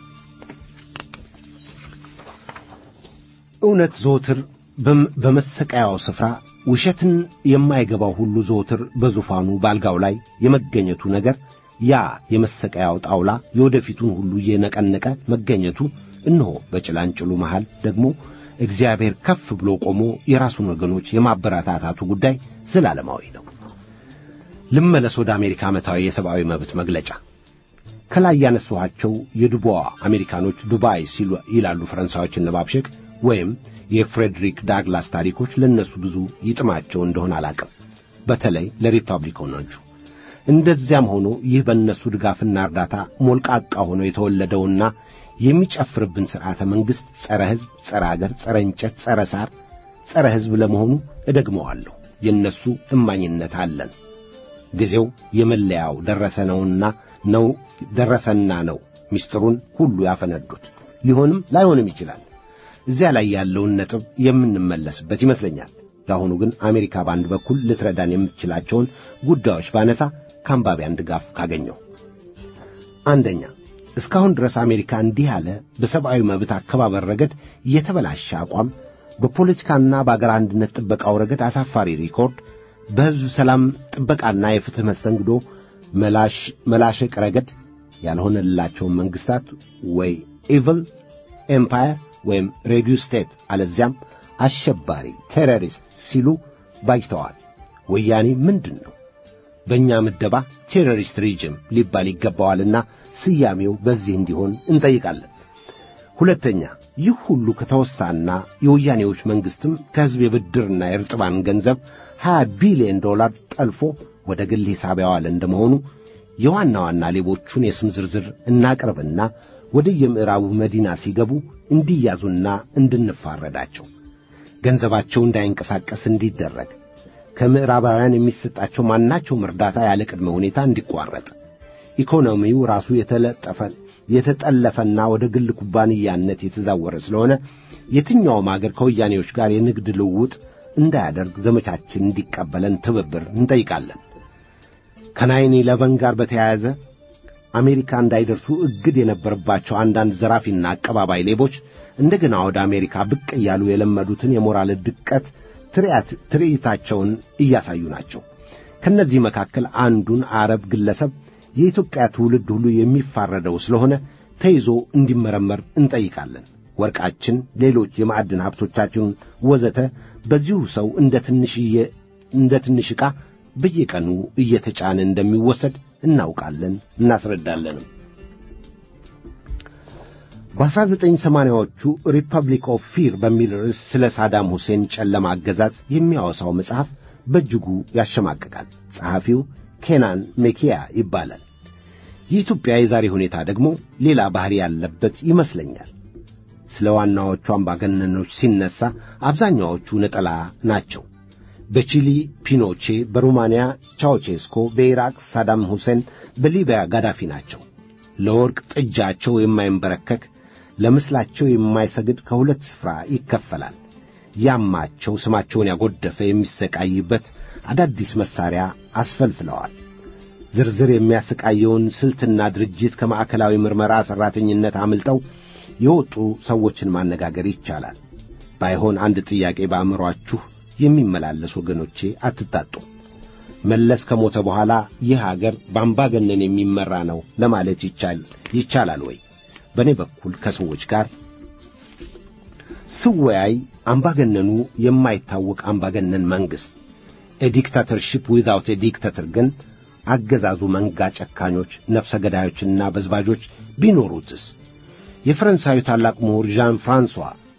እውነት ዘወትር በመሰቀያው ስፍራ ውሸትን የማይገባው ሁሉ ዘወትር በዙፋኑ በአልጋው ላይ የመገኘቱ ነገር ያ የመሰቀያው ጣውላ የወደፊቱን ሁሉ እየነቀነቀ መገኘቱ እነሆ በጭላንጭሉ መሃል ደግሞ እግዚአብሔር ከፍ ብሎ ቆሞ የራሱን ወገኖች የማበረታታቱ ጉዳይ ዘላለማዊ ነው። ልመለስ ወደ አሜሪካ ዓመታዊ የሰብአዊ መብት መግለጫ። ከላይ ያነሷቸው የዱቦዋ አሜሪካኖች ዱባይ ሲሉ ይላሉ ፈረንሳዮችን ለማብሸቅ ወይም የፍሬድሪክ ዳግላስ ታሪኮች ለእነሱ ብዙ ይጥማቸው እንደሆነ አላቅም። በተለይ ለሪፐብሊካኖቹ። እንደዚያም ሆኖ ይህ በእነሱ ድጋፍና እርዳታ ሞልቃቃ ሆኖ የተወለደውና የሚጨፍርብን ሥርዓተ መንግሥት ጸረ ሕዝብ፣ ጸረ አገር፣ ጸረ እንጨት፣ ጸረ ሳር፣ ጸረ ሕዝብ ለመሆኑ እደግመዋለሁ። የእነሱ እማኝነት አለን። ጊዜው የመለያው ደረሰ ነውና ነው ደረሰና ነው ምስጢሩን ሁሉ ያፈነዱት። ሊሆንም ላይሆንም ይችላል። እዚያ ላይ ያለውን ነጥብ የምንመለስበት ይመስለኛል። ለአሁኑ ግን አሜሪካ በአንድ በኩል ልትረዳን የምትችላቸውን ጉዳዮች ባነሳ ከአንባቢያን ድጋፍ ካገኘው፣ አንደኛ እስካሁን ድረስ አሜሪካ እንዲህ ያለ በሰብአዊ መብት አከባበር ረገድ የተበላሸ አቋም፣ በፖለቲካና በአገር አንድነት ጥበቃው ረገድ አሳፋሪ ሪኮርድ፣ በሕዝብ ሰላም ጥበቃና የፍትሕ መስተንግዶ መላሸቅ ረገድ ያልሆነላቸውን መንግሥታት ወይ ኢቭል ኤምፓየር ወይም ሬዲዮ ስቴት አለዚያም አሸባሪ ቴሮሪስት ሲሉ ባጅተዋል። ወያኔ ምንድን ነው? በእኛ ምደባ ቴሮሪስት ሪጅም ሊባል ይገባዋልና ስያሜው በዚህ እንዲሆን እንጠይቃለን። ሁለተኛ ይህ ሁሉ ከተወሳና የወያኔዎች መንግሥትም ከሕዝብ የብድርና የርጥባን ገንዘብ 20 ቢሊዮን ዶላር ጠልፎ ወደ ግል ሂሳብ ያዋለ እንደመሆኑ የዋና ዋና ሌቦቹን የስም ዝርዝር እናቅርብና ወደ የምዕራቡ መዲና ሲገቡ እንዲያዙና እንድንፋረዳቸው ገንዘባቸው እንዳይንቀሳቀስ እንዲደረግ ከምዕራባውያን የሚሰጣቸው ማናቸውም እርዳታ ያለ ቅድመ ሁኔታ እንዲቋረጥ ኢኮኖሚው ራሱ የተለጠፈ የተጠለፈና ወደ ግል ኩባንያነት የተዛወረ ስለሆነ የትኛውም አገር ከወያኔዎች ጋር የንግድ ልውውጥ እንዳያደርግ ዘመቻችን እንዲቀበለን ትብብር እንጠይቃለን። ከናይን ኢለቨን ጋር በተያያዘ አሜሪካ እንዳይደርሱ እግድ የነበረባቸው አንዳንድ ዘራፊና አቀባባይ ሌቦች እንደገና ወደ አሜሪካ ብቅ እያሉ የለመዱትን የሞራል ድቀት ትርኢታቸውን እያሳዩ ናቸው። ከእነዚህ መካከል አንዱን አረብ ግለሰብ የኢትዮጵያ ትውልድ ሁሉ የሚፋረደው ስለሆነ ተይዞ እንዲመረመር እንጠይቃለን። ወርቃችን፣ ሌሎች የማዕድን ሀብቶቻችን ወዘተ በዚሁ ሰው እንደ ትንሽዬ እንደ ትንሽ ዕቃ በየቀኑ እየተጫነ እንደሚወሰድ እናውቃለን፣ እናስረዳለንም። በ1980ዎቹ ሪፐብሊክ ኦፍ ፊር በሚል ርዕስ ስለ ሳዳም ሁሴን ጨለማ አገዛዝ የሚያወሳው መጽሐፍ በእጅጉ ያሸማቅቃል። ጸሐፊው ኬናን ሜኪያ ይባላል። የኢትዮጵያ የዛሬ ሁኔታ ደግሞ ሌላ ባሕሪ ያለበት ይመስለኛል። ስለ ዋናዎቹ አምባገነኖች ሲነሳ አብዛኛዎቹ ነጠላ ናቸው። በቺሊ ፒኖቼ፣ በሩማንያ ቻውቼስኮ፣ በኢራቅ ሳዳም ሁሴን፣ በሊቢያ ጋዳፊ ናቸው። ለወርቅ ጥጃቸው የማይንበረከክ ለምስላቸው የማይሰግድ ከሁለት ስፍራ ይከፈላል። ያማቸው ስማቸውን ያጎደፈ የሚሰቃይበት አዳዲስ መሳሪያ አስፈልፍለዋል። ዝርዝር የሚያሰቃየውን ስልትና ድርጅት ከማዕከላዊ ምርመራ ሠራተኝነት አምልጠው የወጡ ሰዎችን ማነጋገር ይቻላል። ባይሆን አንድ ጥያቄ በአእምሮአችሁ የሚመላለስ ወገኖቼ አትታጡ። መለስ ከሞተ በኋላ ይህ አገር በአምባገነን የሚመራ ነው ለማለት ይቻል ይቻላል ወይ? በእኔ በኩል ከሰዎች ጋር ስወያይ አምባገነኑ የማይታወቅ አምባገነን መንግሥት ኤዲክታተርሺፕ ዊዛውት ኤዲክታተር ግን አገዛዙ መንጋ ጨካኞች፣ ነፍሰ ገዳዮችና በዝባዦች ቢኖሩትስ? የፈረንሳዩ ታላቅ ምሁር ዣን ፍራንሷ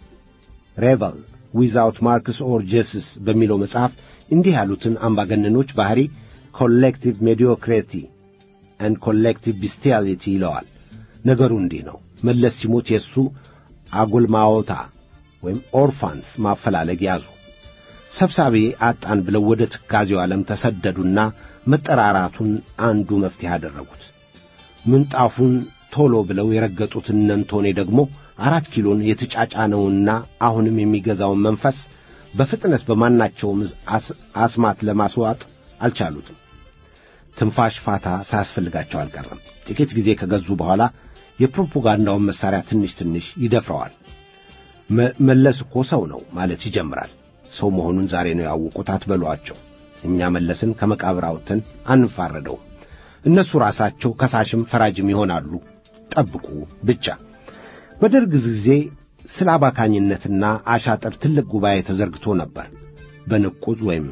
ሬቨል ዊዛውት ማርክስ ኦር ጀስስ በሚለው መጽሐፍ እንዲህ ያሉትን አምባገነኖች ባሕሪ ኮሌክቲቭ ሜዲዮክሬቲ ኤንድ ኮሌክቲቭ ቢስቲያሊቲ ይለዋል። ነገሩ እንዲህ ነው። መለስ ሲሞት የእሱ አጎልማዎታ ወይም ኦርፋንስ ማፈላለግ ያዙ። ሰብሳቢ አጣን ብለው ወደ ትካዜው ዓለም ተሰደዱና መጠራራቱን አንዱ መፍትሄ አደረጉት። ምንጣፉን ቶሎ ብለው የረገጡት እነንቶኔ ደግሞ አራት ኪሎን የተጫጫነውና አሁንም የሚገዛውን መንፈስ በፍጥነት በማናቸውም አስማት ለማስዋጥ አልቻሉትም። ትንፋሽ ፋታ ሳያስፈልጋቸው አልቀረም። ጥቂት ጊዜ ከገዙ በኋላ የፕሮፓጋንዳውን መሣሪያ ትንሽ ትንሽ ይደፍረዋል። መለስ እኮ ሰው ነው ማለት ይጀምራል። ሰው መሆኑን ዛሬ ነው ያወቁት አትበሏቸው። እኛ መለስን ከመቃብር አውጥተን አንፋረደውም። እነሱ ራሳቸው ከሳሽም ፈራጅም ይሆናሉ። ጠብቁ ብቻ። በደርግ ጊዜ ስለ አባካኝነትና አሻጥር ትልቅ ጉባኤ ተዘርግቶ ነበር። በንቁዝ ወይም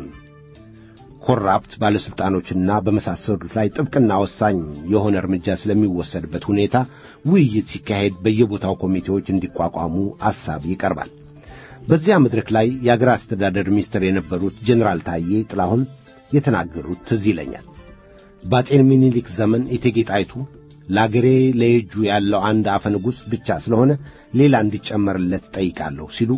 ኮራፕት ባለሥልጣኖችና በመሳሰሉት ላይ ጥብቅና ወሳኝ የሆነ እርምጃ ስለሚወሰድበት ሁኔታ ውይይት ሲካሄድ በየቦታው ኮሚቴዎች እንዲቋቋሙ አሳብ ይቀርባል። በዚያ መድረክ ላይ የአገር አስተዳደር ሚኒስትር የነበሩት ጀኔራል ታዬ ጥላሁን የተናገሩት ትዝ ይለኛል። በአጤ ምኒልክ ዘመን እቴጌ ጣይቱ ለአገሬ ለየጁ ያለው አንድ አፈ ንጉሥ ብቻ ስለሆነ ሌላ እንዲጨመርለት ጠይቃለሁ ሲሉ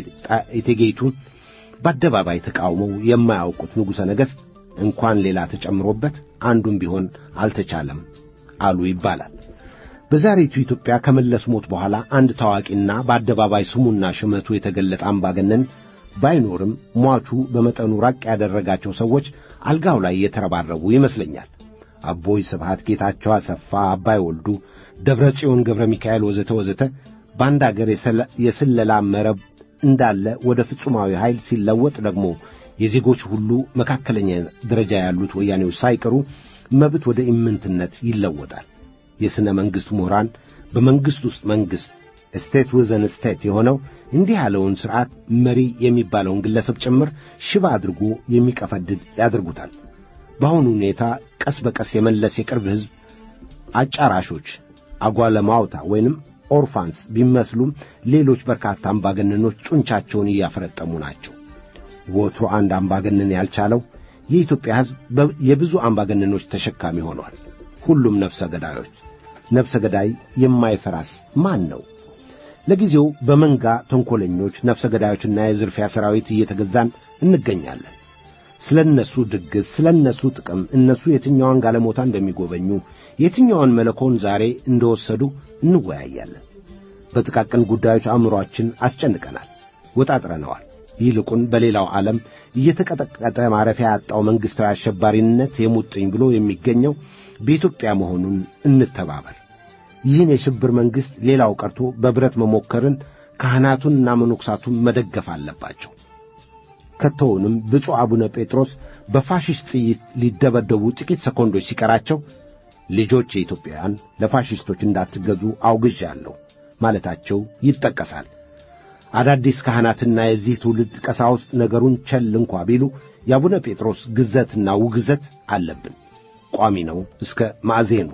እቴጌይቱን በአደባባይ ተቃውመው የማያውቁት ንጉሠ ነገሥት እንኳን ሌላ ተጨምሮበት አንዱም ቢሆን አልተቻለም አሉ ይባላል። በዛሬቱ ኢትዮጵያ ከመለስ ሞት በኋላ አንድ ታዋቂና በአደባባይ ስሙና ሽመቱ የተገለጠ አምባገነን ባይኖርም ሟቹ በመጠኑ ራቅ ያደረጋቸው ሰዎች አልጋው ላይ የተረባረቡ ይመስለኛል። አቦይ ስብሃት፣ ጌታቸው አሰፋ፣ አባይ ወልዱ፣ ደብረ ጽዮን ገብረ ሚካኤል ወዘተ ወዘተ በአንድ አገር የስለላ መረብ እንዳለ ወደ ፍጹማዊ ኃይል ሲለወጥ ደግሞ የዜጎች ሁሉ መካከለኛ ደረጃ ያሉት ወያኔዎች ሳይቀሩ መብት ወደ ኢምንትነት ይለወጣል። የሥነ መንግሥት ምሁራን በመንግሥት ውስጥ መንግሥት ስቴት ውዘን ስቴት የሆነው እንዲህ ያለውን ሥርዓት መሪ የሚባለውን ግለሰብ ጭምር ሽባ አድርጎ የሚቀፈድድ ያደርጉታል። በአሁኑ ሁኔታ ቀስ በቀስ የመለስ የቅርብ ሕዝብ አጫራሾች አጓለማውታ ወይንም ኦርፋንስ ቢመስሉም ሌሎች በርካታ አምባገነኖች ጡንቻቸውን እያፈረጠሙ ናቸው። ወትሮ አንድ አምባገነን ያልቻለው የኢትዮጵያ ሕዝብ የብዙ አምባገነኖች ተሸካሚ ሆኗል። ሁሉም ነፍሰ ገዳዮች። ነፍሰ ገዳይ የማይፈራስ ማን ነው? ለጊዜው በመንጋ ተንኰለኞች ነፍሰ ገዳዮችና የዝርፊያ ሠራዊት እየተገዛን እንገኛለን። ስለ እነሱ ድግስ፣ ስለ እነሱ ጥቅም፣ እነሱ የትኛዋን ጋለሞታ እንደሚጎበኙ፣ የትኛዋን መለኮን ዛሬ እንደወሰዱ እንወያያለን። በጥቃቅን ጉዳዮች አእምሮአችን አስጨንቀናል፣ ወጣጥረነዋል። ይልቁን በሌላው ዓለም እየተቀጠቀጠ ማረፊያ ያጣው መንግሥታዊ አሸባሪነት የሙጥኝ ብሎ የሚገኘው በኢትዮጵያ መሆኑን እንተባበር። ይህን የሽብር መንግሥት ሌላው ቀርቶ በብረት መሞከርን ካህናቱንና መነኮሳቱን መደገፍ አለባቸው። ከቶውንም ብፁዕ አቡነ ጴጥሮስ በፋሽስት ጥይት ሊደበደቡ ጥቂት ሰኮንዶች ሲቀራቸው ልጆች የኢትዮጵያውያን ለፋሽስቶች እንዳትገዙ አውግዣለሁ ማለታቸው ይጠቀሳል። አዳዲስ ካህናትና የዚህ ትውልድ ቀሳውስት ነገሩን ቸል እንኳ ቢሉ የአቡነ ጴጥሮስ ግዘትና ውግዘት አለብን። ቋሚ ነው እስከ ማዕዜኑ።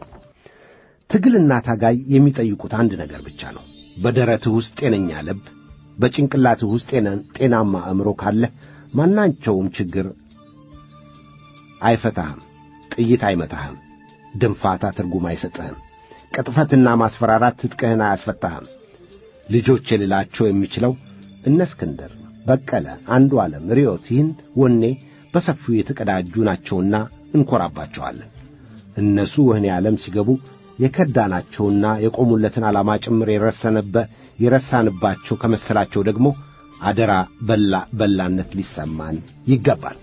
ትግልና ታጋይ የሚጠይቁት አንድ ነገር ብቻ ነው። በደረትህ ውስጥ ጤነኛ ልብ፣ በጭንቅላትህ ውስጥ ጤናማ አእምሮ ካለህ ማናቸውም ችግር አይፈታህም፣ ጥይት አይመታህም፣ ድንፋታ ትርጉም አይሰጥህም፣ ቅጥፈትና ማስፈራራት ትጥቅህን አያስፈታህም። ልጆች የልላቸው የሚችለው እነ እስክንድር በቀለ፣ አንዱ ዓለም፣ ርዮት ይህን ወኔ በሰፊው የተቀዳጁ ናቸውና እንኮራባቸዋለን። እነሱ ወህኒ ዓለም ሲገቡ የከዳናቸውና የቆሙለትን ዓላማ ጭምር የረሰነበ የረሳንባቸው ከመሰላቸው ደግሞ አደራ በላ በላነት ሊሰማን ይገባል።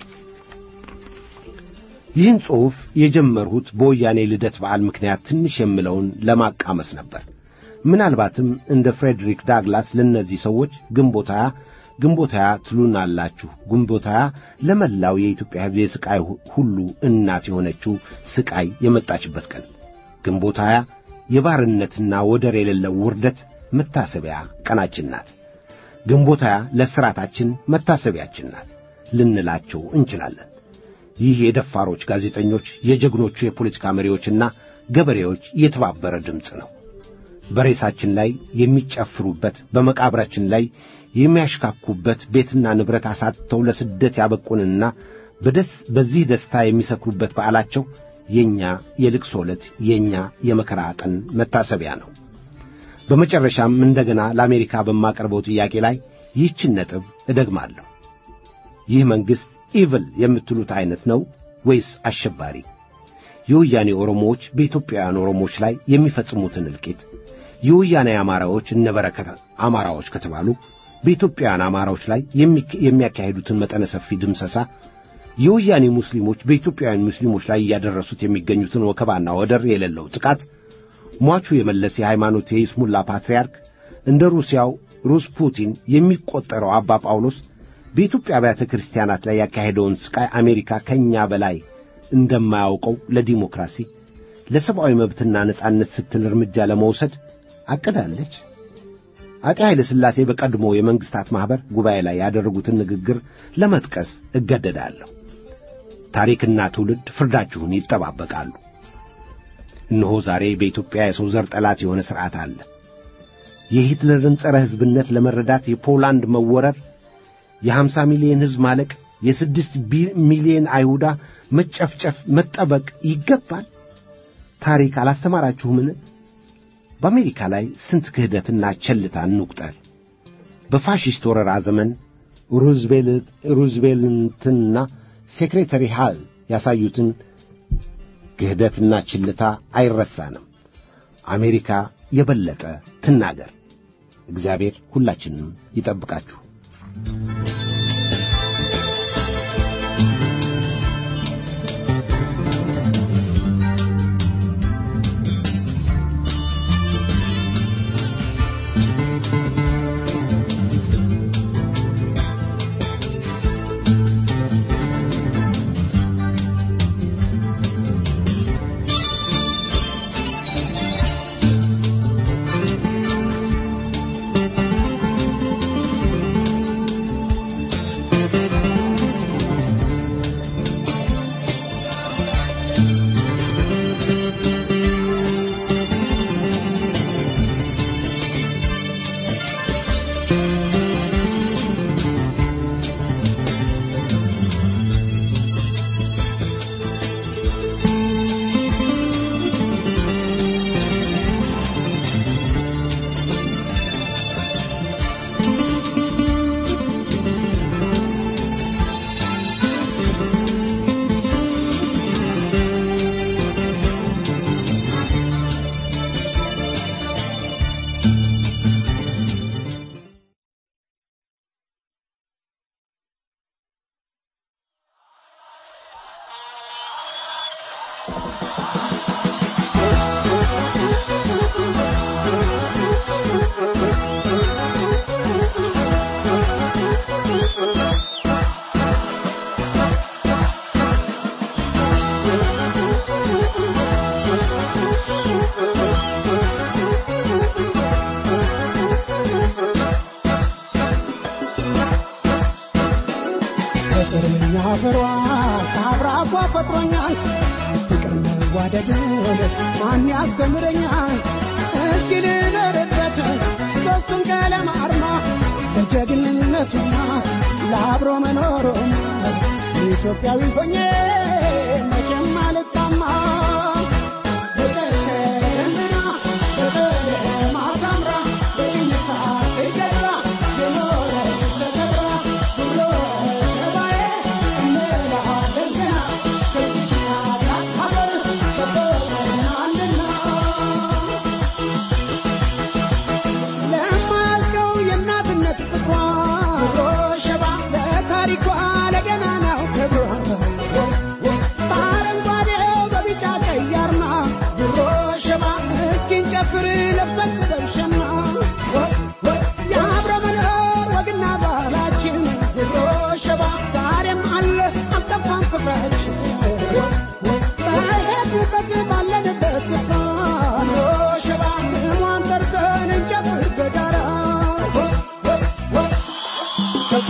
ይህን ጽሑፍ የጀመርሁት በወያኔ ልደት በዓል ምክንያት ትንሽ የምለውን ለማቃመስ ነበር። ምናልባትም እንደ ፍሬድሪክ ዳግላስ ለእነዚህ ሰዎች ግንቦት ሃያ ግንቦት ሃያ ትሉናላችሁ። ግንቦት ሃያ ለመላው የኢትዮጵያ ሕዝብ የሥቃይ ሁሉ እናት የሆነችው ሥቃይ የመጣችበት ቀን ግንቦት ሃያ የባርነትና ወደር የሌለው ውርደት መታሰቢያ ቀናችን ናት። ግንቦት ሃያ ለሥራታችን መታሰቢያችን ናት ልንላቸው እንችላለን። ይህ የደፋሮች ጋዜጠኞች፣ የጀግኖቹ የፖለቲካ መሪዎችና ገበሬዎች የተባበረ ድምፅ ነው። በሬሳችን ላይ የሚጨፍሩበት፣ በመቃብራችን ላይ የሚያሽካኩበት፣ ቤትና ንብረት አሳጥተው ለስደት ያበቁንና በደስ በዚህ ደስታ የሚሰክሩበት በዓላቸው የእኛ የልቅሶ ዕለት፣ የእኛ የመከራ ቀን መታሰቢያ ነው። በመጨረሻም እንደገና ለአሜሪካ በማቀርበው ጥያቄ ላይ ይህችን ነጥብ እደግማለሁ። ይህ መንግሥት ኢቭል የምትሉት ዐይነት ነው ወይስ አሸባሪ? የወያኔ ኦሮሞዎች በኢትዮጵያውያን ኦሮሞዎች ላይ የሚፈጽሙትን እልቂት፣ የወያኔ አማራዎች እነበረከት አማራዎች ከተባሉ በኢትዮጵያውያን አማራዎች ላይ የሚያካሂዱትን መጠነ ሰፊ ድምሰሳ፣ የወያኔ ሙስሊሞች በኢትዮጵያውያን ሙስሊሞች ላይ እያደረሱት የሚገኙትን ወከባና ወደር የሌለው ጥቃት ሟቹ የመለስ የሃይማኖት የይስሙላ ፓትርያርክ እንደ ሩሲያው ሩስ ፑቲን የሚቆጠረው አባ ጳውሎስ በኢትዮጵያ አብያተ ክርስቲያናት ላይ ያካሄደውን ሥቃይ አሜሪካ ከእኛ በላይ እንደማያውቀው ለዲሞክራሲ ለሰብአዊ መብትና ነጻነት ስትል እርምጃ ለመውሰድ አቅዳለች። አጤ ኃይለ ሥላሴ በቀድሞ የመንግሥታት ማኅበር ጉባኤ ላይ ያደረጉትን ንግግር ለመጥቀስ እገደዳለሁ። ታሪክና ትውልድ ፍርዳችሁን ይጠባበቃሉ። እነሆ ዛሬ በኢትዮጵያ የሰው ዘር ጠላት የሆነ ሥርዓት አለ። የሂትለርን ጸረ ሕዝብነት ለመረዳት የፖላንድ መወረር፣ የሀምሳ ሚሊዮን ሕዝብ ማለቅ፣ የስድስት ሚሊዮን አይሁዳ መጨፍጨፍ መጠበቅ ይገባል። ታሪክ አላስተማራችሁምን? በአሜሪካ ላይ ስንት ክህደትና ቸልታ እንቁጠር። በፋሽስት ወረራ ዘመን ሩዝቬልትና ሴክሬተሪ ሃል ያሳዩትን ክህደትና ችልታ አይረሳንም። አሜሪካ የበለጠ ትናገር። እግዚአብሔር ሁላችንም ይጠብቃችሁ። ፍቅርኛ ፍሯ ካብራፏ ፈጥሮኛል ፍቅር መዋደድን ማን ያስተምረኛል እስኪ ልደርበት ሦስቱን ቀለም አርማ ለጀግንነቱና ለአብሮ መኖሩ ኢትዮጵያዊ ሆኜ መቼም አልጣማ ፍቅር ከደመና በቀለማ ሳምራ በይነሳ ትገራ የኖረች ተከብራ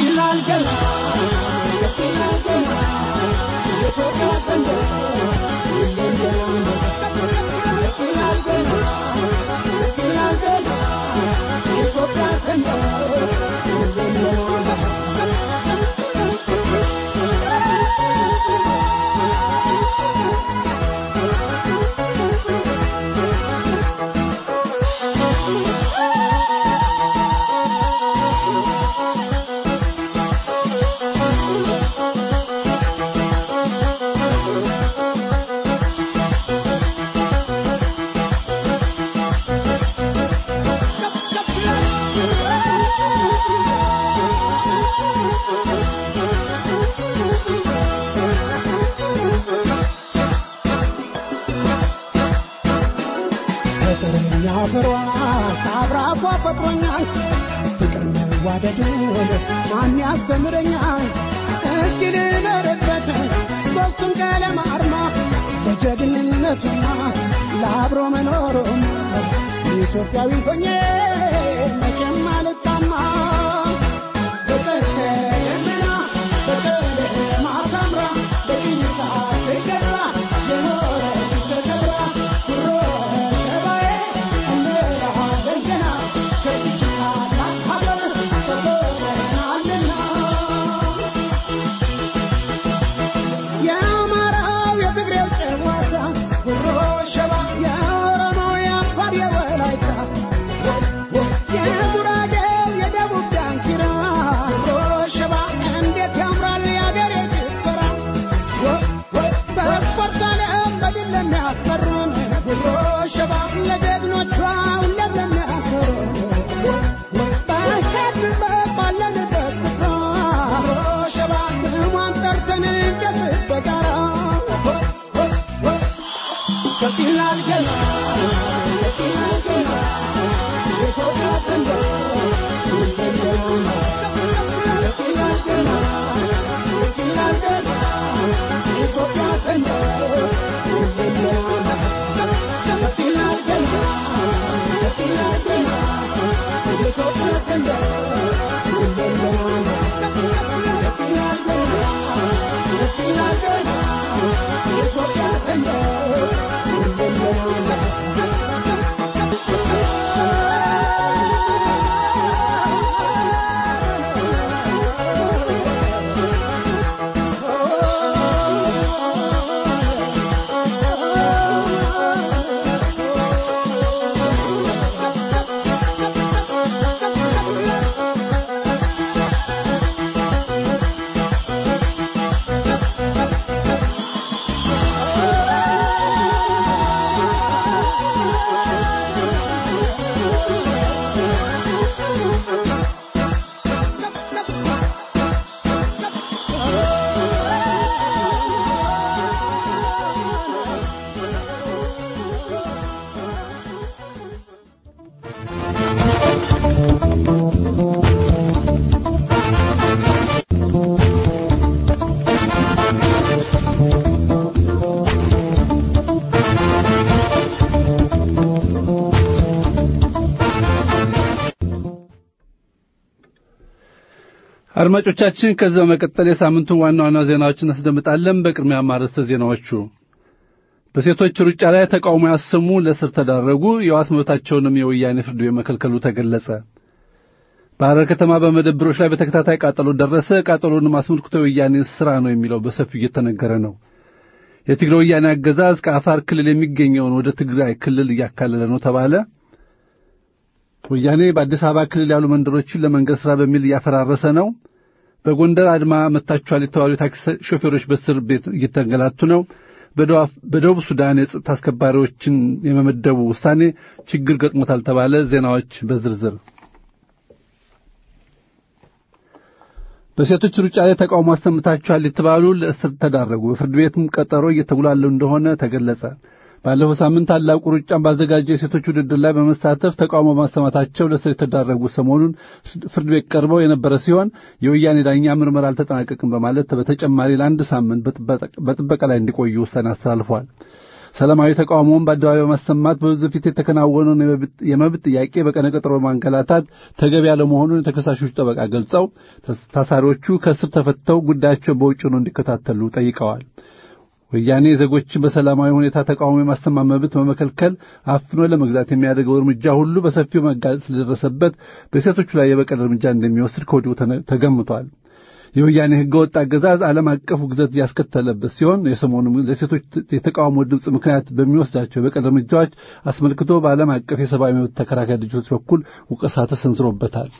ይላል ገና ይላል ገና የኢትዮጵያ ሰንደቅ ይላል ገና ይላል ገና የኢትዮጵያ ሰንደቅ ፍቅረኛ ፍሯ ከአብራኳ ፈጥሮኛል ፍቅር መዋደድን ማን ያስተምረኛል እስኪ ልኖርበት ሦስቱን ቀለም አርማ ለጀግንነቱና ለአብሮ መኖሩም ኢትዮጵያዊ ሆኜ መቼም አልጣማ በቀስተ ደመና በቀለማ ሰምራ በቅኝታ ትገዛ የኖረች ተከብራ ኩሮ ሸባዬ እንላለን ገና ከዚች ታላቅ ሀገር ተቆጥረናልና የአማራው የትግሬው ጨዋታ ጉሮ ሸባ የኦሮሞው የአፋር የወላይታ የጉራጌው የደቡብ ዳንኪራ ጉሮ ሸባ እንዴት ያምራል የአገሬ ጭፈራ በስፖርት ዓለም በድል ለሚያስቀሩን ጉሮ ሸባ ለጀግኖቿ ሁሌም ለሚያኮሩን በሄድንበት ባለንበት ስፍራ ጉሮ ሸባ ስሟን ጠርተን እንጨፍር በጋራ ከፍ ይላል ገና ከፍ ይላል ገና የኢትዮጵያ ሰንደቅ ከፍ ይላል ገና ከፍ ይላል ገና የኢትዮጵያ ሰንደቅ ከፍ ይላል ገና ከፍ ይላል ገና የኢትዮጵያ ሰንደቅ ከፍ ይላል ገና ከፍ ይላል ገና የኢትዮጵያ አድማጮቻችን ከዚህ በመቀጠል የሳምንቱን ዋና ዋና ዜናዎችን እናስደምጣለን። በቅድሚያ ማርዕስተ ዜናዎቹ በሴቶች ሩጫ ላይ ተቃውሞ ያሰሙ ለእስር ተዳረጉ። የዋስ መብታቸውንም የወያኔ ፍርድ ቤት መከልከሉ ተገለጸ። በሐረር ከተማ በመደብሮች ላይ በተከታታይ ቃጠሎ ደረሰ። ቃጠሎንም አስመልክቶ የወያኔ ሥራ ነው የሚለው በሰፊው እየተነገረ ነው። የትግራይ ወያኔ አገዛዝ ከአፋር ክልል የሚገኘውን ወደ ትግራይ ክልል እያካለለ ነው ተባለ። ወያኔ በአዲስ አበባ ክልል ያሉ መንደሮችን ለመንገድ ሥራ በሚል እያፈራረሰ ነው። በጎንደር አድማ መታችኋል የተባሉ የታክሲ ሾፌሮች በእስር ቤት እየተንገላቱ ነው። በደቡብ ሱዳን የጸጥታ አስከባሪዎችን የመመደቡ ውሳኔ ችግር ገጥሞታል ተባለ። ዜናዎች በዝርዝር በሴቶች ሩጫ ላይ ተቃውሞ አሰምታችኋል የተባሉ ለእስር ተዳረጉ። በፍርድ ቤትም ቀጠሮ እየተጉላሉ እንደሆነ ተገለጸ። ባለፈው ሳምንት ታላቁ ሩጫን ባዘጋጀ የሴቶች ውድድር ላይ በመሳተፍ ተቃውሞ ማሰማታቸው ለእስር የተዳረጉ ሰሞኑን ፍርድ ቤት ቀርበው የነበረ ሲሆን የወያኔ ዳኛ ምርመራ አልተጠናቀቅም በማለት በተጨማሪ ለአንድ ሳምንት በጥበቃ ላይ እንዲቆዩ ውሳኔ አስተላልፏል። ሰላማዊ ተቃውሞውን በአደባባይ በማሰማት በሕዝብ ፊት የተከናወነውን የመብት ጥያቄ በቀነቀጠሮ ማንገላታት ተገቢ ያለመሆኑን የተከሳሾች ጠበቃ ገልጸው ታሳሪዎቹ ከእስር ተፈተው ጉዳያቸው በውጭ ሆነው እንዲከታተሉ ጠይቀዋል። ወያኔ ዜጎችን በሰላማዊ ሁኔታ ተቃውሞ የማሰማት መብት በመከልከል አፍኖ ለመግዛት የሚያደርገው እርምጃ ሁሉ በሰፊው መጋለጥ ስለደረሰበት በሴቶቹ ላይ የበቀል እርምጃ እንደሚወስድ ከወዲሁ ተገምቷል። የወያኔ ሕገወጥ አገዛዝ ዓለም አቀፍ ውግዘት ያስከተለበት ሲሆን የሰሞኑ ለሴቶች የተቃውሞ ድምፅ ምክንያት በሚወስዳቸው የበቀል እርምጃዎች አስመልክቶ በዓለም አቀፍ የሰብአዊ መብት ተከራካሪ ድርጅቶች በኩል ውቀሳ ተሰንዝሮበታል።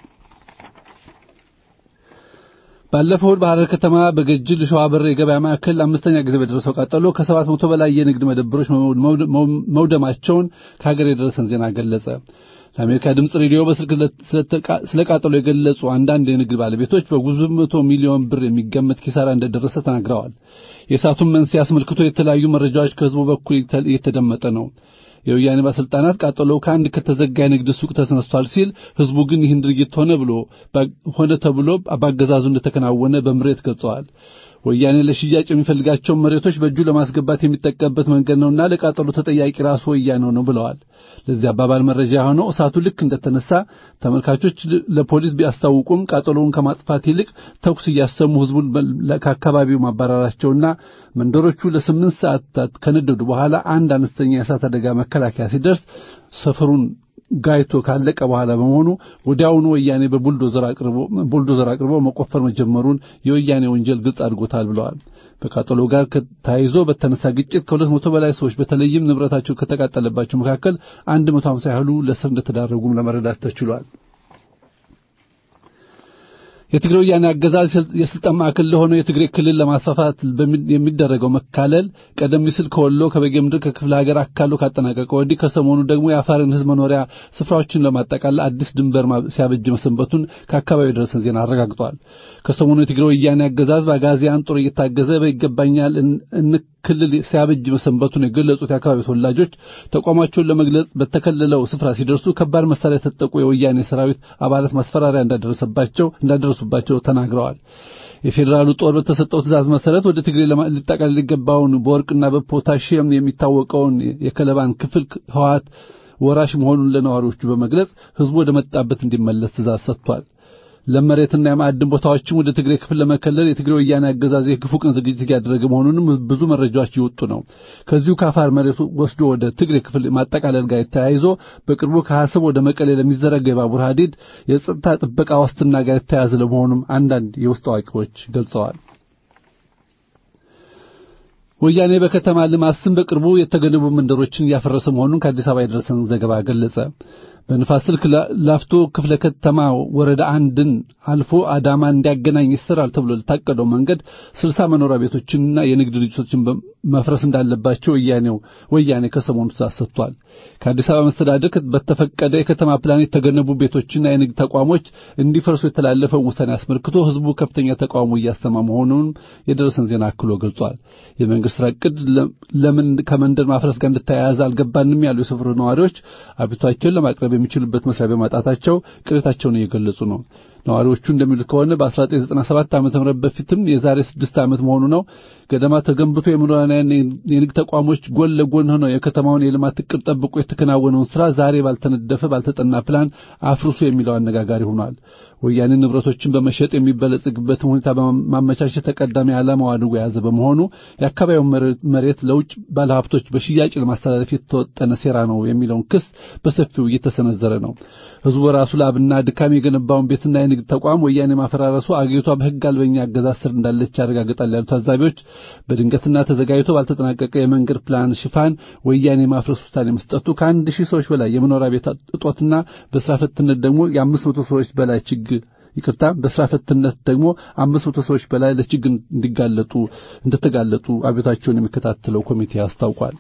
ባለፈው እሁድ በሐረር ከተማ በገጅል ሸዋበር የገበያ ማዕከል አምስተኛ ጊዜ በደረሰው ቃጠሎ ከሰባት መቶ በላይ የንግድ መደብሮች መውደማቸውን ከሀገር የደረሰን ዜና ገለጸ። ለአሜሪካ ድምፅ ሬዲዮ በስልክ ስለ ቃጠሎ የገለጹ አንዳንድ የንግድ ባለቤቶች በብዙ መቶ ሚሊዮን ብር የሚገመት ኪሳራ እንደደረሰ ተናግረዋል። የእሳቱን መንስኤ አስመልክቶ የተለያዩ መረጃዎች ከሕዝቡ በኩል እየተደመጠ ነው። የወያኔ ባለስልጣናት ቃጠሎው ከአንድ ከተዘጋ የንግድ ሱቅ ተነስቷል ሲል ህዝቡ ግን ይህን ድርጊት ሆነ ብሎ ሆነ ተብሎ በአገዛዙ እንደተከናወነ በምሬት ገልጸዋል። ወያኔ ለሽያጭ የሚፈልጋቸውን መሬቶች በእጁ ለማስገባት የሚጠቀምበት መንገድ ነውና ለቃጠሎ ተጠያቂ ራሱ ወያኔው ነው ብለዋል። ለዚህ አባባል መረጃ የሆነው እሳቱ ልክ እንደተነሳ ተመልካቾች ለፖሊስ ቢያስታውቁም ቃጠሎውን ከማጥፋት ይልቅ ተኩስ እያሰሙ ህዝቡን ከአካባቢው ማባረራቸውና መንደሮቹ ለስምንት ሰዓታት ከነደዱ በኋላ አንድ አነስተኛ የእሳት አደጋ መከላከያ ሲደርስ ሰፈሩን ጋይቶ ካለቀ በኋላ በመሆኑ ወዲያውኑ ወያኔ በቡልዶዘር አቅርቦ ቡልዶዘር አቅርቦ መቆፈር መጀመሩን የወያኔ ወንጀል ግልጽ አድርጎታል ብለዋል። በቃጠሎ ጋር ተያይዞ በተነሳ ግጭት ከሁለት መቶ በላይ ሰዎች በተለይም ንብረታቸው ከተቃጠለባቸው መካከል አንድ መቶ ሃምሳ ያህሉ ለእስር እንደተዳረጉም ለመረዳት ተችሏል። የትግራይ ወያኔ አገዛዝ የስልጣን ማዕከል ለሆነው የትግራይ ክልል ለማስፋፋት የሚደረገው መካለል ቀደም ሲል ከወሎ ከበጌ ምድር ከክፍለ ሀገር አካሎ ካጠናቀቀ ወዲህ ከሰሞኑ ደግሞ የአፋርን ሕዝብ መኖሪያ ስፍራዎችን ለማጠቃለል አዲስ ድንበር ሲያበጅ መሰንበቱን ከአካባቢው የደረሰን ዜና አረጋግጧል። ከሰሞኑ የትግራይ ወያኔ አገዛዝ በአጋዚያን ጦር እየታገዘ በይገባኛል ክልል ሲያበጅ መሰንበቱን የገለጹት የአካባቢው ተወላጆች ተቋማቸውን ለመግለጽ በተከለለው ስፍራ ሲደርሱ ከባድ መሳሪያ የተጠቁ የወያኔ ሰራዊት አባላት ማስፈራሪያ እንዳደረሰባቸው እንዳደረሱባቸው ተናግረዋል። የፌዴራሉ ጦር በተሰጠው ትእዛዝ መሰረት ወደ ትግሬ ሊጠቃለል ሊገባውን በወርቅና በፖታሽየም የሚታወቀውን የከለባን ክፍል ህወሓት ወራሽ መሆኑን ለነዋሪዎቹ በመግለጽ ህዝቡ ወደ መጣበት እንዲመለስ ትእዛዝ ሰጥቷል። ለመሬትና የማዕድን ቦታዎችም ወደ ትግሬ ክፍል ለመከለል የትግሬ ወያኔ አገዛዝ የክፉ ቀን ዝግጅት እያደረገ መሆኑንም ብዙ መረጃዎች እየወጡ ነው። ከዚሁ ከአፋር መሬት ወስዶ ወደ ትግሬ ክፍል ማጠቃለል ጋር ተያይዞ በቅርቡ ከሐሰብ ወደ መቀሌ ለሚዘረጋ የባቡር ሐዲድ የጸጥታ ጥበቃ ዋስትና ጋር የተያያዘ ለመሆኑም አንዳንድ የውስጥ አዋቂዎች ገልጸዋል። ወያኔ በከተማ ልማት ስም በቅርቡ የተገነቡ መንደሮችን እያፈረሰ መሆኑን ከአዲስ አበባ የደረሰን ዘገባ ገለጸ። በንፋስ ስልክ ላፍቶ ክፍለ ከተማ ወረዳ አንድን አልፎ አዳማ እንዲያገናኝ ይሰራል ተብሎ ለታቀደው መንገድ ስልሳ መኖሪያ ቤቶችንና የንግድ ድርጅቶችን መፍረስ እንዳለባቸው ወያኔው ወያኔ ከሰሞኑ ትእዛዝ ሰጥቷል። ከአዲስ አበባ መስተዳደር በተፈቀደ የከተማ ፕላን የተገነቡ ቤቶችና የንግድ ተቋሞች እንዲፈርሱ የተላለፈውን ውሳኔ አስመልክቶ ህዝቡ ከፍተኛ ተቃውሞ እያሰማ መሆኑን የደረሰን ዜና አክሎ ገልጿል። የመንግስት ስራ ዕቅድ ለምን ከመንደር ማፍረስ ጋር እንደተያያዘ አልገባንም ያሉ የሰፈሩ ነዋሪዎች አቤቱታቸውን ለማቅረብ የሚችሉበት መስሪያ በማጣታቸው ቅሬታቸውን እየገለጹ ነው። ነዋሪዎቹ እንደሚሉት ከሆነ በ1997 ዓ.ም በፊትም የዛሬ ስድስት ዓመት መሆኑ ነው ገደማ ተገንብቶ የመኖሪያና የንግድ ተቋሞች ጎን ለጎን ሆነው የከተማውን የልማት እቅድ ጠብቆ የተከናወነውን ስራ ዛሬ ባልተነደፈ ባልተጠና ፕላን አፍርሱ የሚለው አነጋጋሪ ሆኗል። ወያኔ ንብረቶችን በመሸጥ የሚበለጽግበትን ሁኔታ በማመቻቸት ተቀዳሚ ዓላማው አድርጎ የያዘ በመሆኑ የአካባቢውን መሬት ለውጭ ባለሀብቶች በሽያጭ ለማስተላለፍ የተወጠነ ሴራ ነው የሚለውን ክስ በሰፊው እየተሰነዘረ ነው። ህዝቡ በራሱ ላብና ድካም የገነባውን ቤትና የንግድ ተቋም ወያኔ ማፈራረሱ አገሪቷ በህግ አልበኛ አገዛዝ ስር እንዳለች ያረጋግጣል ያሉ ታዛቢዎች በድንገትና ተዘጋጅቶ ባልተጠናቀቀ የመንገድ ፕላን ሽፋን ወያኔ ማፍረስ ውሳኔ መስጠቱ ከአንድ ሺህ ሰዎች በላይ የመኖሪያ ቤት እጦትና በስራ ፈትነት ደግሞ የአምስት መቶ ሰዎች በላይ ችግር ይቅርታ በስራ ፈትነት ደግሞ አምስት መቶ ሰዎች በላይ ለችግር እንዲጋለጡ እንደተጋለጡ አቤታቸውን የሚከታተለው ኮሚቴ አስታውቋል።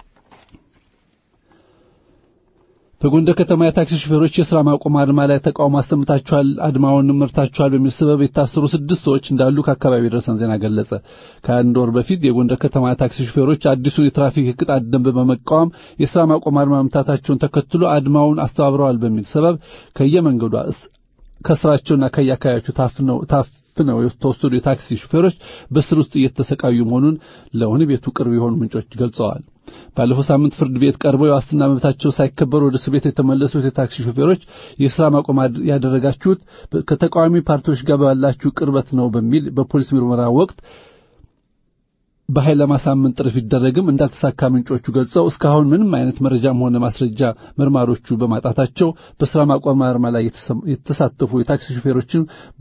በጎንደር ከተማ የታክሲ ሹፌሮች የሥራ ማቆም አድማ ላይ ተቃውሞ አሰምታችኋል፣ አድማውን መርታችኋል በሚል ሰበብ የታሰሩ ስድስት ሰዎች እንዳሉ ከአካባቢ የደረሰን ዜና ገለጸ። ከአንድ ወር በፊት የጎንደር ከተማ የታክሲ ሹፌሮች አዲሱን የትራፊክ ቅጣት ደንብ በመቃወም የሥራ ማቆም አድማ መምታታቸውን ተከትሎ አድማውን አስተባብረዋል በሚል ሰበብ ከየመንገዱ ከስራቸውና ከየአካባቢያቸው ታፍነው ታፍነው የተወሰዱ የታክሲ ሹፌሮች በስር ውስጥ እየተሰቃዩ መሆኑን ለወህኒ ቤቱ ቅርብ የሆኑ ምንጮች ገልጸዋል። ባለፈው ሳምንት ፍርድ ቤት ቀርበው የዋስትና መብታቸው ሳይከበር ወደ እስር ቤት የተመለሱት የታክሲ ሾፌሮች የሥራ ማቆም ያደረጋችሁት ከተቃዋሚ ፓርቲዎች ጋር ባላችሁ ቅርበት ነው በሚል በፖሊስ ምርመራ ወቅት በኃይል ለማሳመን ጥረት ቢደረግም እንዳልተሳካ ምንጮቹ ገልጸው እስካሁን ምንም አይነት መረጃም ሆነ ማስረጃ መርማሮቹ በማጣታቸው በሥራ ማቆም አድማ ላይ የተሳተፉ የታክሲ ሾፌሮችን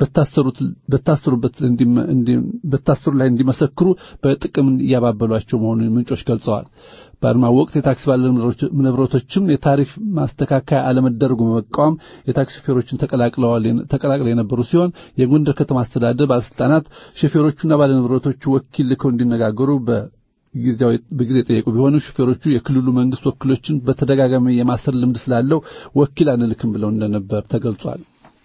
በታሰሩበት በታሰሩ ላይ እንዲመሰክሩ በጥቅም እያባበሏቸው መሆኑን ምንጮች ገልጸዋል። በአድማው ወቅት የታክሲ ባለንብረቶችም የታሪፍ ማስተካከያ አለመደረጉ በመቃወም የታክሲ ሾፌሮችን ተቀላቅለው የነበሩ ሲሆን የጎንደር ከተማ አስተዳደር ባለስልጣናት ሾፌሮቹና ባለንብረቶቹ ወኪል ልከው እንዲነጋገሩ በጊዜ የጠየቁ ቢሆንም ሾፌሮቹ የክልሉ መንግስት ወኪሎችን በተደጋጋሚ የማሰር ልምድ ስላለው ወኪል አንልክም ብለው እንደነበር ተገልጿል።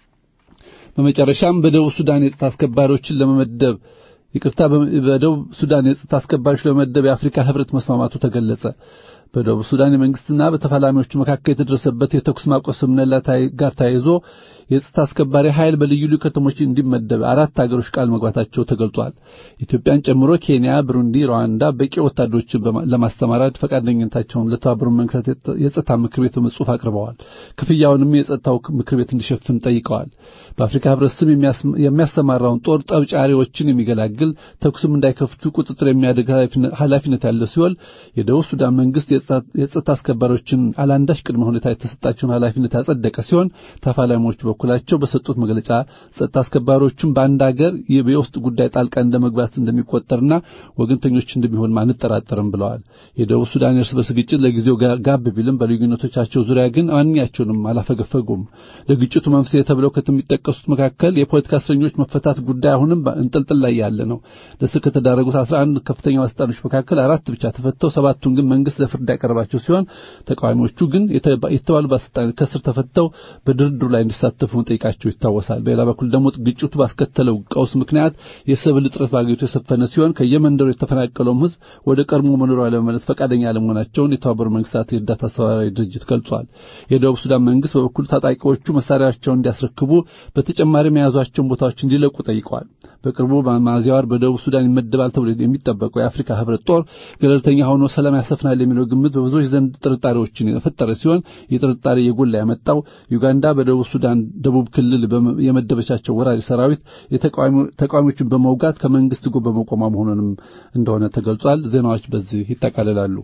በመጨረሻም በደቡብ ሱዳን የጸጥታ አስከባሪዎችን ለመመደብ ይቅርታ በደቡብ ሱዳን የጸጥታ አስከባሪዎች ለመመደብ የአፍሪካ ህብረት መስማማቱ ተገለጸ። በደቡብ ሱዳን የመንግስትና በተፋላሚዎቹ መካከል የተደረሰበት የተኩስ ማቆም ስምምነት ጋር ተያይዞ የጸጥታ አስከባሪ ኃይል በልዩ ልዩ ከተሞች እንዲመደብ አራት አገሮች ቃል መግባታቸው ተገልጿል። ኢትዮጵያን ጨምሮ ኬንያ፣ ብሩንዲ፣ ሩዋንዳ በቂ ወታደሮችን ለማስተማራት ፈቃደኝነታቸውን ለተባበሩት መንግስታት የጸጥታ ምክር ቤት በጽሑፍ አቅርበዋል። ክፍያውንም የጸጥታው ምክር ቤት እንዲሸፍን ጠይቀዋል። በአፍሪካ ህብረት ስም የሚያሰማራውን ጦር ጠብጫሪዎችን የሚገላግል ተኩስም እንዳይከፍቱ ቁጥጥር የሚያደርግ ኃላፊነት ያለው ሲሆን የደቡብ ሱዳን መንግስት የጸጥታ አስከባሪዎችን አላንዳች ቅድመ ሁኔታ የተሰጣቸውን ኃላፊነት ያጸደቀ ሲሆን ተፋላሚዎቹ በኩላቸው በሰጡት መግለጫ ጸጥታ አስከባሪዎቹም በአንድ ሀገር የውስጥ ጉዳይ ጣልቃ እንደመግባት እንደሚቆጠርና ወገንተኞች እንደሚሆን አንጠራጠርም ብለዋል። የደቡብ ሱዳን እርስ በርስ ግጭት ለጊዜው ጋብ ቢልም በልዩነቶቻቸው ዙሪያ ግን ማንኛቸውንም አላፈገፈጉም። ለግጭቱ መንስኤ ተብለው ከሚጠቀሱት መካከል የፖለቲካ እስረኞች መፈታት ጉዳይ አሁንም እንጥልጥል ላይ ያለ ነው። ለእስር ከተዳረጉት 11 ከፍተኛ ባለስልጣኖች መካከል አራት ብቻ ተፈተው ሰባቱን ግን መንግስት ለፍርድ ያቀረባቸው ሲሆን ተቃዋሚዎቹ ግን የተባሉ ባለስልጣኖች ከእስር ተፈተው በድርድሩ ላይ እንዲሳተፉ መጠየቃቸው ይታወሳል። በሌላ በኩል ደግሞ ግጭቱ ባስከተለው ቀውስ ምክንያት የሰብል እጥረት በአገሪቱ የሰፈነ ሲሆን ከየመንደሩ የተፈናቀለውም ህዝብ ወደ ቀድሞ መኖሪያ ለመመለስ ፈቃደኛ አለመሆናቸውን የተባበሩት መንግስታት የእርዳታ አስተባባሪ ድርጅት ገልጿል። የደቡብ ሱዳን መንግስት በበኩሉ ታጣቂዎቹ መሳሪያቸውን እንዲያስረክቡ በተጨማሪም የያዟቸውን ቦታዎች እንዲለቁ ጠይቀዋል። በቅርቡ በሚያዝያ ወር በደቡብ ሱዳን ይመደባል ተብሎ የሚጠበቀው የአፍሪካ ህብረት ጦር ገለልተኛ ሆኖ ሰላም ያሰፍናል የሚለው ግምት በብዙዎች ዘንድ ጥርጣሬዎችን የፈጠረ ሲሆን የጥርጣሬ የጎላ ያመጣው ዩጋንዳ በደቡብ ሱዳን ደቡብ ክልል የመደበቻቸው ወራሪ ሰራዊት ተቃዋሚዎችን በመውጋት ከመንግስት ጎን በመቆሟ መሆኑንም እንደሆነ ተገልጿል። ዜናዎች በዚህ ይጠቃልላሉ።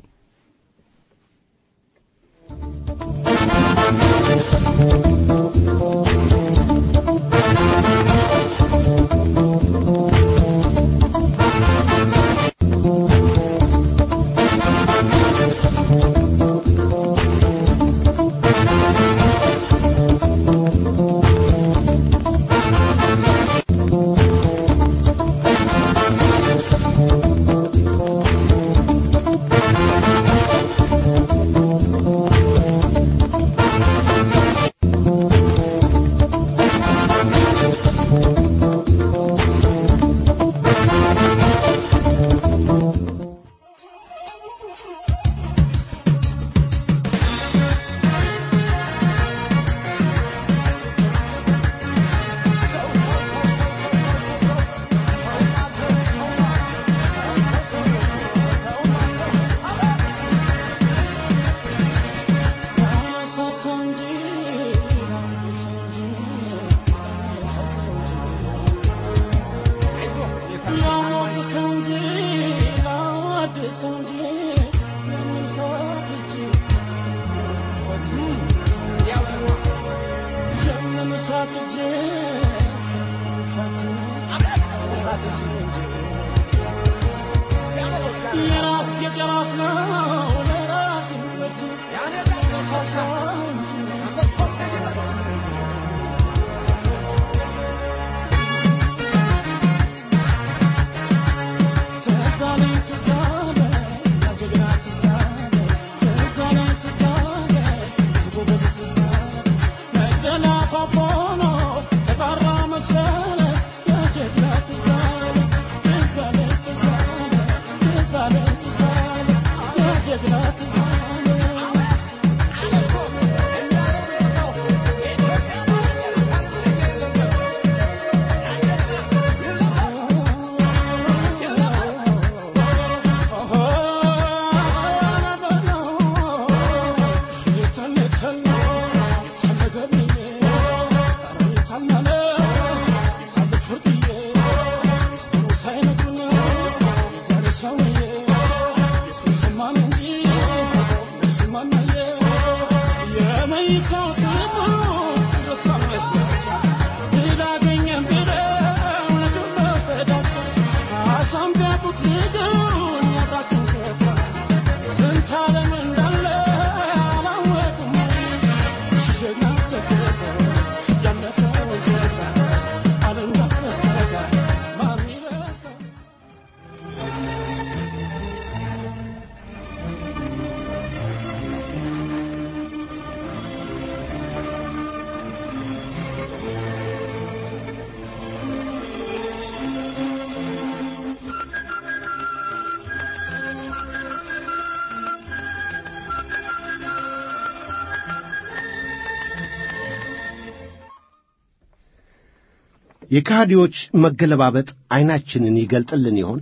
የካህዲዎች መገለባበጥ ዐይናችንን ይገልጥልን ይሆን?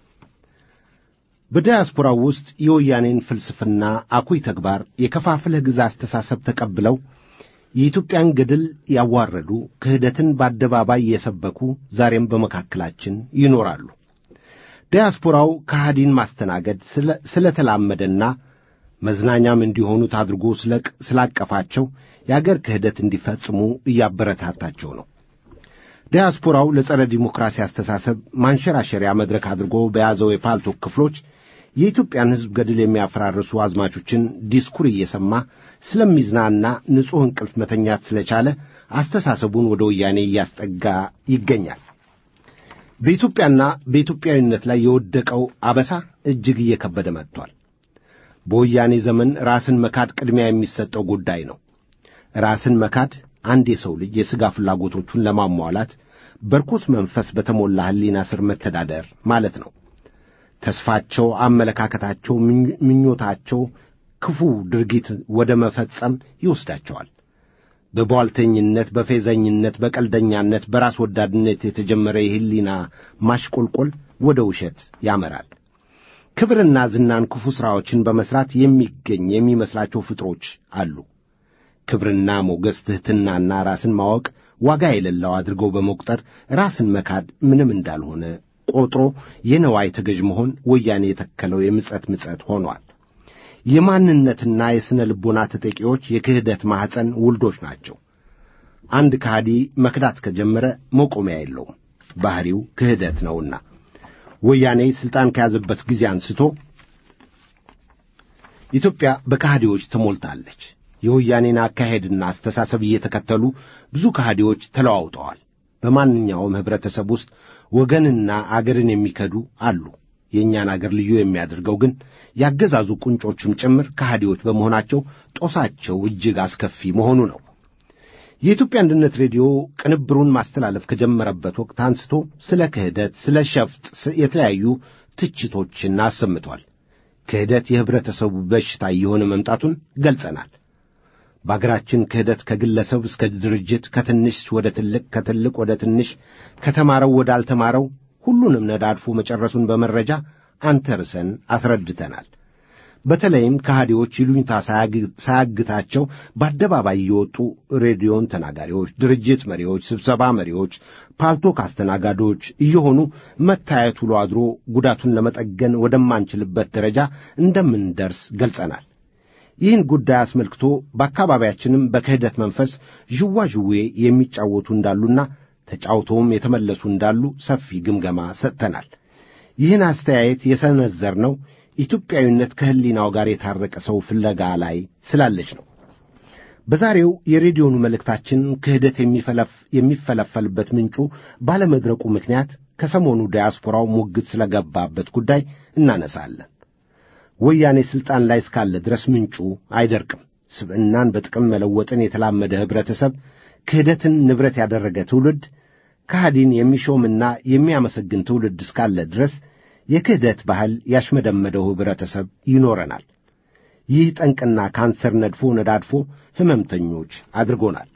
በዲያስፖራው ውስጥ የወያኔን ፍልስፍና አኩይ ተግባር የከፋፍለህ ግዛ አስተሳሰብ ተቀብለው የኢትዮጵያን ገድል ያዋረዱ ክህደትን በአደባባይ የሰበኩ ዛሬም በመካከላችን ይኖራሉ። ዲያስፖራው ከሃዲን ማስተናገድ ስለተላመደና መዝናኛም እንዲሆኑት አድርጎ ስላቀፋቸው የአገር ክህደት እንዲፈጽሙ እያበረታታቸው ነው። ዲያስፖራው ለጸረ ዲሞክራሲ አስተሳሰብ ማንሸራሸሪያ መድረክ አድርጎ በያዘው የፓልቶክ ክፍሎች የኢትዮጵያን ሕዝብ ገድል የሚያፈራርሱ አዝማቾችን ዲስኩር እየሰማ ስለሚዝናና ንጹሕ እንቅልፍ መተኛት ስለቻለ አስተሳሰቡን ወደ ወያኔ እያስጠጋ ይገኛል። በኢትዮጵያና በኢትዮጵያዊነት ላይ የወደቀው አበሳ እጅግ እየከበደ መጥቷል። በወያኔ ዘመን ራስን መካድ ቅድሚያ የሚሰጠው ጉዳይ ነው። ራስን መካድ አንድ የሰው ልጅ የሥጋ ፍላጎቶቹን ለማሟላት በርኩስ መንፈስ በተሞላ ሕሊና ስር መተዳደር ማለት ነው። ተስፋቸው፣ አመለካከታቸው፣ ምኞታቸው ክፉ ድርጊት ወደ መፈጸም ይወስዳቸዋል። በቧልተኝነት፣ በፌዘኝነት፣ በቀልደኛነት፣ በራስ ወዳድነት የተጀመረ የሕሊና ማሽቆልቆል ወደ ውሸት ያመራል። ክብርና ዝናን ክፉ ሥራዎችን በመሥራት የሚገኝ የሚመስላቸው ፍጥሮች አሉ። ክብርና ሞገስ፣ ትሕትናና ራስን ማወቅ ዋጋ የሌለው አድርገው በመቁጠር ራስን መካድ ምንም እንዳልሆነ ቆጥሮ የነዋይ ተገዥ መሆን ወያኔ የተከለው የምጸት ምጸት ሆኗል። የማንነትና የሥነ ልቦና ተጠቂዎች የክህደት ማኅፀን ውልዶች ናቸው። አንድ ከሃዲ መክዳት ከጀመረ መቆሚያ የለውም። ባሕሪው ክህደት ነውና ወያኔ ሥልጣን ከያዘበት ጊዜ አንስቶ ኢትዮጵያ በከሃዲዎች ተሞልታለች። የወያኔን አካሄድና አስተሳሰብ እየተከተሉ ብዙ ከሃዲዎች ተለዋውጠዋል። በማንኛውም ኅብረተሰብ ውስጥ ወገንና አገርን የሚከዱ አሉ። የእኛን አገር ልዩ የሚያደርገው ግን ያገዛዙ ቁንጮቹም ጭምር ከሃዲዎች በመሆናቸው ጦሳቸው እጅግ አስከፊ መሆኑ ነው። የኢትዮጵያ አንድነት ሬዲዮ ቅንብሩን ማስተላለፍ ከጀመረበት ወቅት አንስቶ ስለ ክህደት፣ ስለ ሸፍጥ የተለያዩ ትችቶችን አሰምቷል። ክህደት የኅብረተሰቡ በሽታ እየሆነ መምጣቱን ገልጸናል። በአገራችን ክህደት ከግለሰብ እስከ ድርጅት፣ ከትንሽ ወደ ትልቅ፣ ከትልቅ ወደ ትንሽ፣ ከተማረው ወደ አልተማረው ሁሉንም ነዳድፎ መጨረሱን በመረጃ አንተርሰን አስረድተናል። በተለይም ከሃዲዎች ይሉኝታ ሳያግታቸው በአደባባይ የወጡ ሬዲዮን ተናጋሪዎች፣ ድርጅት መሪዎች፣ ስብሰባ መሪዎች፣ ፓልቶክ አስተናጋዶች እየሆኑ መታየት ውሎ አድሮ ጉዳቱን ለመጠገን ወደማንችልበት ደረጃ እንደምንደርስ ገልጸናል። ይህን ጉዳይ አስመልክቶ በአካባቢያችንም በክህደት መንፈስ ዥዋዥዌ የሚጫወቱ እንዳሉና ተጫውተውም የተመለሱ እንዳሉ ሰፊ ግምገማ ሰጥተናል። ይህን አስተያየት የሰነዘርነው ኢትዮጵያዊነት ከሕሊናው ጋር የታረቀ ሰው ፍለጋ ላይ ስላለች ነው። በዛሬው የሬዲዮኑ መልእክታችን ክህደት የሚፈለፈልበት ምንጩ ባለመድረቁ ምክንያት ከሰሞኑ ዲያስፖራው ሙግት ስለገባበት ጉዳይ እናነሳለን። ወያኔ ሥልጣን ላይ እስካለ ድረስ ምንጩ አይደርቅም። ስብዕናን በጥቅም መለወጥን የተላመደ ኅብረተሰብ፣ ክህደትን ንብረት ያደረገ ትውልድ፣ ከሃዲን የሚሾምና የሚያመሰግን ትውልድ እስካለ ድረስ የክህደት ባህል ያሽመደመደው ኅብረተሰብ ይኖረናል። ይህ ጠንቅና ካንሰር ነድፎ ነዳድፎ ሕመምተኞች አድርጎናል።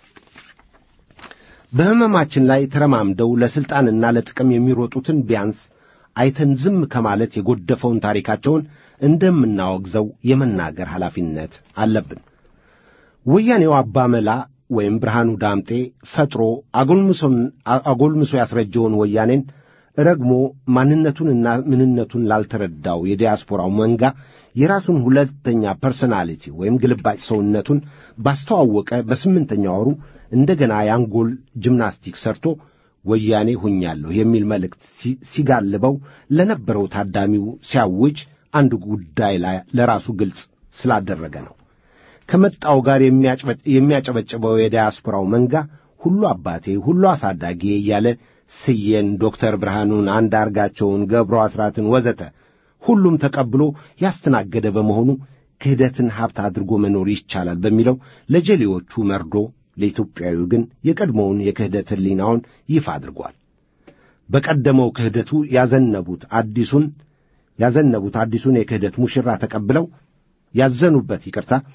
በሕመማችን ላይ ተረማምደው ለሥልጣንና ለጥቅም የሚሮጡትን ቢያንስ አይተን ዝም ከማለት የጎደፈውን ታሪካቸውን እንደምናወግዘው የመናገር ኃላፊነት አለብን። ወያኔው አባመላ ወይም ብርሃኑ ዳምጤ ፈጥሮ አጎልምሶ ያስረጀውን ወያኔን ረግሞ ማንነቱንና ምንነቱን ላልተረዳው የዲያስፖራው መንጋ የራሱን ሁለተኛ ፐርሶናሊቲ ወይም ግልባጭ ሰውነቱን ባስተዋወቀ በስምንተኛ ወሩ እንደገና የአንጎል ጂምናስቲክ ሰርቶ ወያኔ ሁኛለሁ የሚል መልእክት ሲጋልበው ለነበረው ታዳሚው ሲያውጅ አንድ ጉዳይ ላይ ለራሱ ግልጽ ስላደረገ ነው። ከመጣው ጋር የሚያጨበጭበው የዲያስፖራው መንጋ ሁሉ አባቴ፣ ሁሉ አሳዳጊ እያለ ስዬን፣ ዶክተር ብርሃኑን፣ አንዳርጋቸውን፣ ገብሩ አስራትን ወዘተ ሁሉም ተቀብሎ ያስተናገደ በመሆኑ ክህደትን ሀብት አድርጎ መኖር ይቻላል በሚለው ለጀሌዎቹ መርዶ ለኢትዮጵያዊው ግን የቀድሞውን የክህደት ሕሊናውን ይፋ አድርጓል። በቀደመው ክህደቱ ያዘነቡት አዲሱን ያዘነቡት አዲሱን የክህደት ሙሽራ ተቀብለው ያዘኑበት ይቅርታ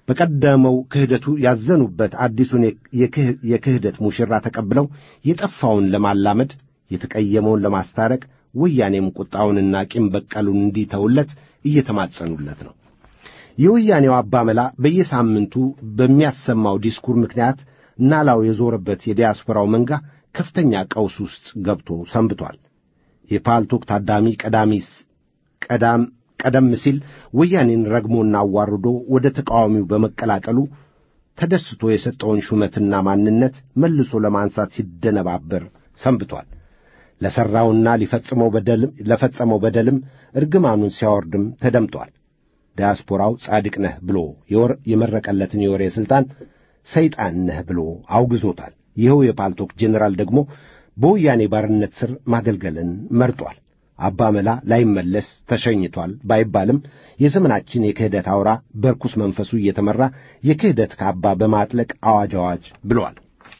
በቀደመው ክህደቱ ያዘኑበት አዲሱን የክህደት ሙሽራ ተቀብለው የጠፋውን ለማላመድ የተቀየመውን ለማስታረቅ ወያኔም ቁጣውንና ቂም በቀሉን እንዲተውለት እየተማጸኑለት ነው። የወያኔው አባመላ በየሳምንቱ በሚያሰማው ዲስኩር ምክንያት ናላው የዞረበት የዲያስፖራው መንጋ ከፍተኛ ቀውስ ውስጥ ገብቶ ሰንብቷል። የፓልቶክ ታዳሚ ቀዳሚስ ቀዳም ቀደም ሲል ወያኔን ረግሞና አዋርዶ ወደ ተቃዋሚው በመቀላቀሉ ተደስቶ የሰጠውን ሹመትና ማንነት መልሶ ለማንሳት ሲደነባበር ሰንብቷል። ለሠራውና ሊፈጽመው በደልም ለፈጸመው በደልም እርግማኑን ሲያወርድም ተደምጧል። ዲያስፖራው ጻድቅ ነህ ብሎ የወር የመረቀለትን የወሬ ሥልጣን ሰይጣን ነህ ብሎ አውግዞታል። ይኸው የፓልቶክ ጄኔራል ደግሞ በወያኔ ባርነት ሥር ማገልገልን መርጧል። አባ መላ ላይመለስ ተሸኝቷል ባይባልም የዘመናችን የክህደት አውራ በርኩስ መንፈሱ እየተመራ የክህደት ካባ በማጥለቅ አዋጅ አዋጅ ብሏል።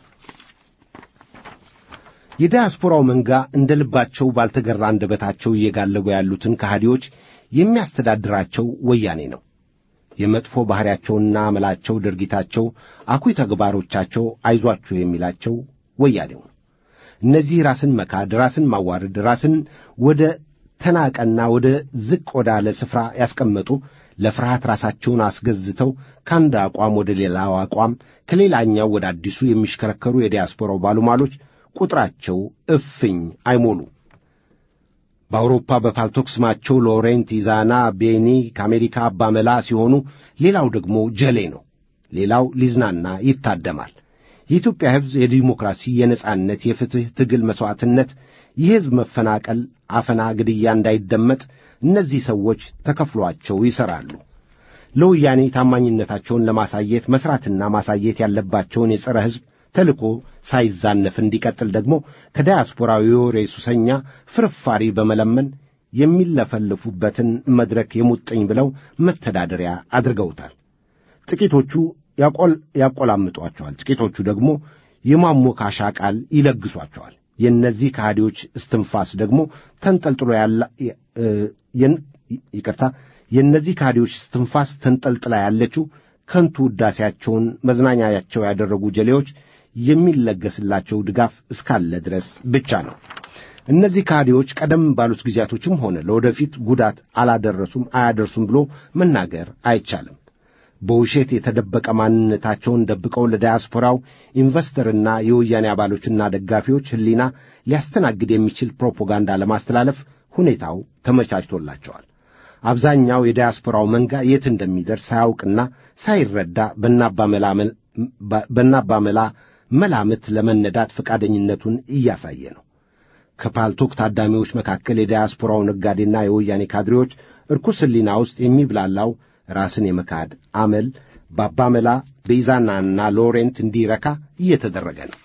የዲያስፖራው መንጋ እንደ ልባቸው ባልተገራ አንደበታቸው እየጋለጉ ያሉትን ከሃዲዎች የሚያስተዳድራቸው ወያኔ ነው። የመጥፎ ባሕሪያቸውና አመላቸው፣ ድርጊታቸው፣ አኩይ ተግባሮቻቸው አይዟችሁ የሚላቸው ወያኔው ነው። እነዚህ ራስን መካድ፣ ራስን ማዋረድ፣ ራስን ወደ ተናቀና ወደ ዝቅ ወዳለ ስፍራ ያስቀመጡ ለፍርሃት ራሳቸውን አስገዝተው ከአንድ አቋም ወደ ሌላው አቋም ከሌላኛው ወደ አዲሱ የሚሽከረከሩ የዲያስፖራው ባሉማሎች ቁጥራቸው እፍኝ አይሞሉ። በአውሮፓ በፓልቶክ ስማቸው ሎሬንት ኢዛና ቤኒ ከአሜሪካ አባመላ ሲሆኑ ሌላው ደግሞ ጀሌ ነው። ሌላው ሊዝናና ይታደማል። የኢትዮጵያ ሕዝብ የዲሞክራሲ፣ የነጻነት፣ የፍትሕ ትግል መሥዋዕትነት፣ የሕዝብ መፈናቀል፣ አፈና፣ ግድያ እንዳይደመጥ እነዚህ ሰዎች ተከፍሏቸው ይሠራሉ። ለወያኔ ታማኝነታቸውን ለማሳየት መሥራትና ማሳየት ያለባቸውን የጸረ ሕዝብ ተልኮ ሳይዛነፍ እንዲቀጥል ደግሞ ከዳያስፖራዊ የወሬ ሱሰኛ ፍርፋሪ በመለመን የሚለፈልፉበትን መድረክ የሙጥኝ ብለው መተዳደሪያ አድርገውታል። ጥቂቶቹ ያቆላምጧቸዋል፣ ጥቂቶቹ ደግሞ የማሞካሻ ቃል ይለግሷቸዋል። የእነዚህ ከሃዲዎች እስትንፋስ ደግሞ ተንጠልጥሎ ያለ ይቅርታ፣ የእነዚህ ከሃዲዎች እስትንፋስ ተንጠልጥላ ያለችው ከንቱ ውዳሴያቸውን መዝናኛያቸው ያደረጉ ጀሌዎች የሚለገስላቸው ድጋፍ እስካለ ድረስ ብቻ ነው። እነዚህ ካዲዎች ቀደም ባሉት ጊዜያቶችም ሆነ ለወደፊት ጉዳት አላደረሱም፣ አያደርሱም ብሎ መናገር አይቻልም። በውሸት የተደበቀ ማንነታቸውን ደብቀው ለዳያስፖራው ኢንቨስተርና የወያኔ አባሎችና ደጋፊዎች ሕሊና ሊያስተናግድ የሚችል ፕሮፓጋንዳ ለማስተላለፍ ሁኔታው ተመቻችቶላቸዋል። አብዛኛው የዳያስፖራው መንጋ የት እንደሚደርስ ሳያውቅና ሳይረዳ በናባመላ መላምት ለመነዳት ፈቃደኝነቱን እያሳየ ነው። ከፓልቶክ ታዳሚዎች መካከል የዳያስፖራው ነጋዴና የወያኔ ካድሬዎች እርኩስ ሕሊና ውስጥ የሚብላላው ራስን የመካድ አመል በአባመላ በኢዛናና ሎሬንት እንዲረካ እየተደረገ ነው።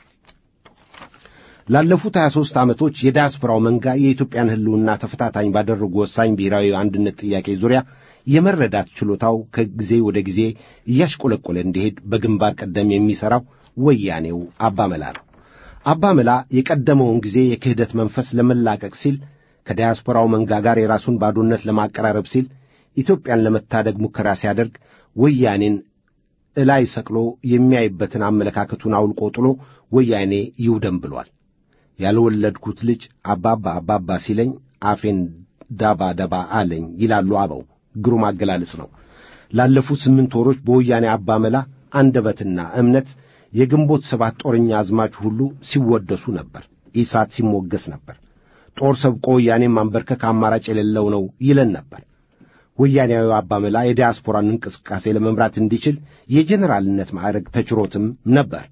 ላለፉት 23 ዓመቶች የዳያስፖራው መንጋ የኢትዮጵያን ሕልውና ተፈታታኝ ባደረጉ ወሳኝ ብሔራዊ አንድነት ጥያቄ ዙሪያ የመረዳት ችሎታው ከጊዜ ወደ ጊዜ እያሽቆለቆለ እንዲሄድ በግንባር ቀደም የሚሠራው ወያኔው አባመላ ነው። አባመላ የቀደመውን ጊዜ የክህደት መንፈስ ለመላቀቅ ሲል ከዳያስፖራው መንጋ ጋር የራሱን ባዶነት ለማቀራረብ ሲል ኢትዮጵያን ለመታደግ ሙከራ ሲያደርግ ወያኔን እላይ ሰቅሎ የሚያይበትን አመለካከቱን አውልቆ ጥሎ ወያኔ ይውደም ብሏል። ያልወለድኩት ልጅ አባባ አባባ ሲለኝ አፌን ዳባ ደባ አለኝ ይላሉ አበው። ግሩም አገላለጽ ነው። ላለፉት ስምንት ወሮች በወያኔ አባመላ አንደበትና እምነት የግንቦት ሰባት ጦረኛ አዝማች ሁሉ ሲወደሱ ነበር። ኢሳት ሲሞገስ ነበር። ጦር ሰብቆ ወያኔን ማንበርከክ አማራጭ የሌለው ነው ይለን ነበር። ወያኔያዊ አባመላ የዲያስፖራን እንቅስቃሴ ለመምራት እንዲችል የጄኔራልነት ማዕረግ ተችሮትም ነበር።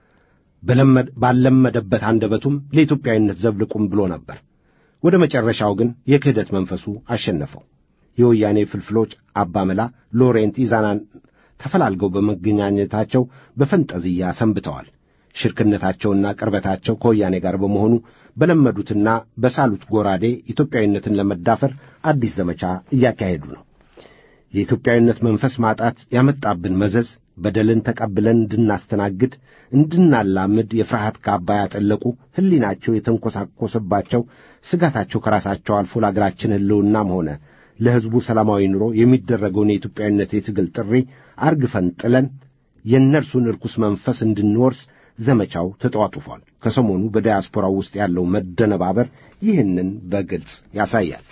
ባለመደበት አንደበቱም ለኢትዮጵያዊነት ዘብልቁም ብሎ ነበር። ወደ መጨረሻው ግን የክህደት መንፈሱ አሸነፈው። የወያኔ ፍልፍሎች አባመላ፣ ሎሬንት ኢዛናን ተፈላልገው በመገናኘታቸው በፈንጠዝያ ሰንብተዋል። ሽርክነታቸውና ቅርበታቸው ከወያኔ ጋር በመሆኑ በለመዱትና በሳሉት ጎራዴ ኢትዮጵያዊነትን ለመዳፈር አዲስ ዘመቻ እያካሄዱ ነው። የኢትዮጵያዊነት መንፈስ ማጣት ያመጣብን መዘዝ በደልን ተቀብለን እንድናስተናግድ እንድናላምድ የፍርሃት ካባ ያጠለቁ ሕሊናቸው የተንኰሳኰሰባቸው ስጋታቸው ከራሳቸው አልፎ ለአገራችን ሕልውናም ሆነ ለሕዝቡ ሰላማዊ ኑሮ የሚደረገውን የኢትዮጵያዊነት የትግል ጥሪ አርግፈን ጥለን የእነርሱን ርኩስ መንፈስ እንድንወርስ ዘመቻው ተጧጡፏል። ከሰሞኑ በዳያስፖራው ውስጥ ያለው መደነባበር ይህንን በግልጽ ያሳያል።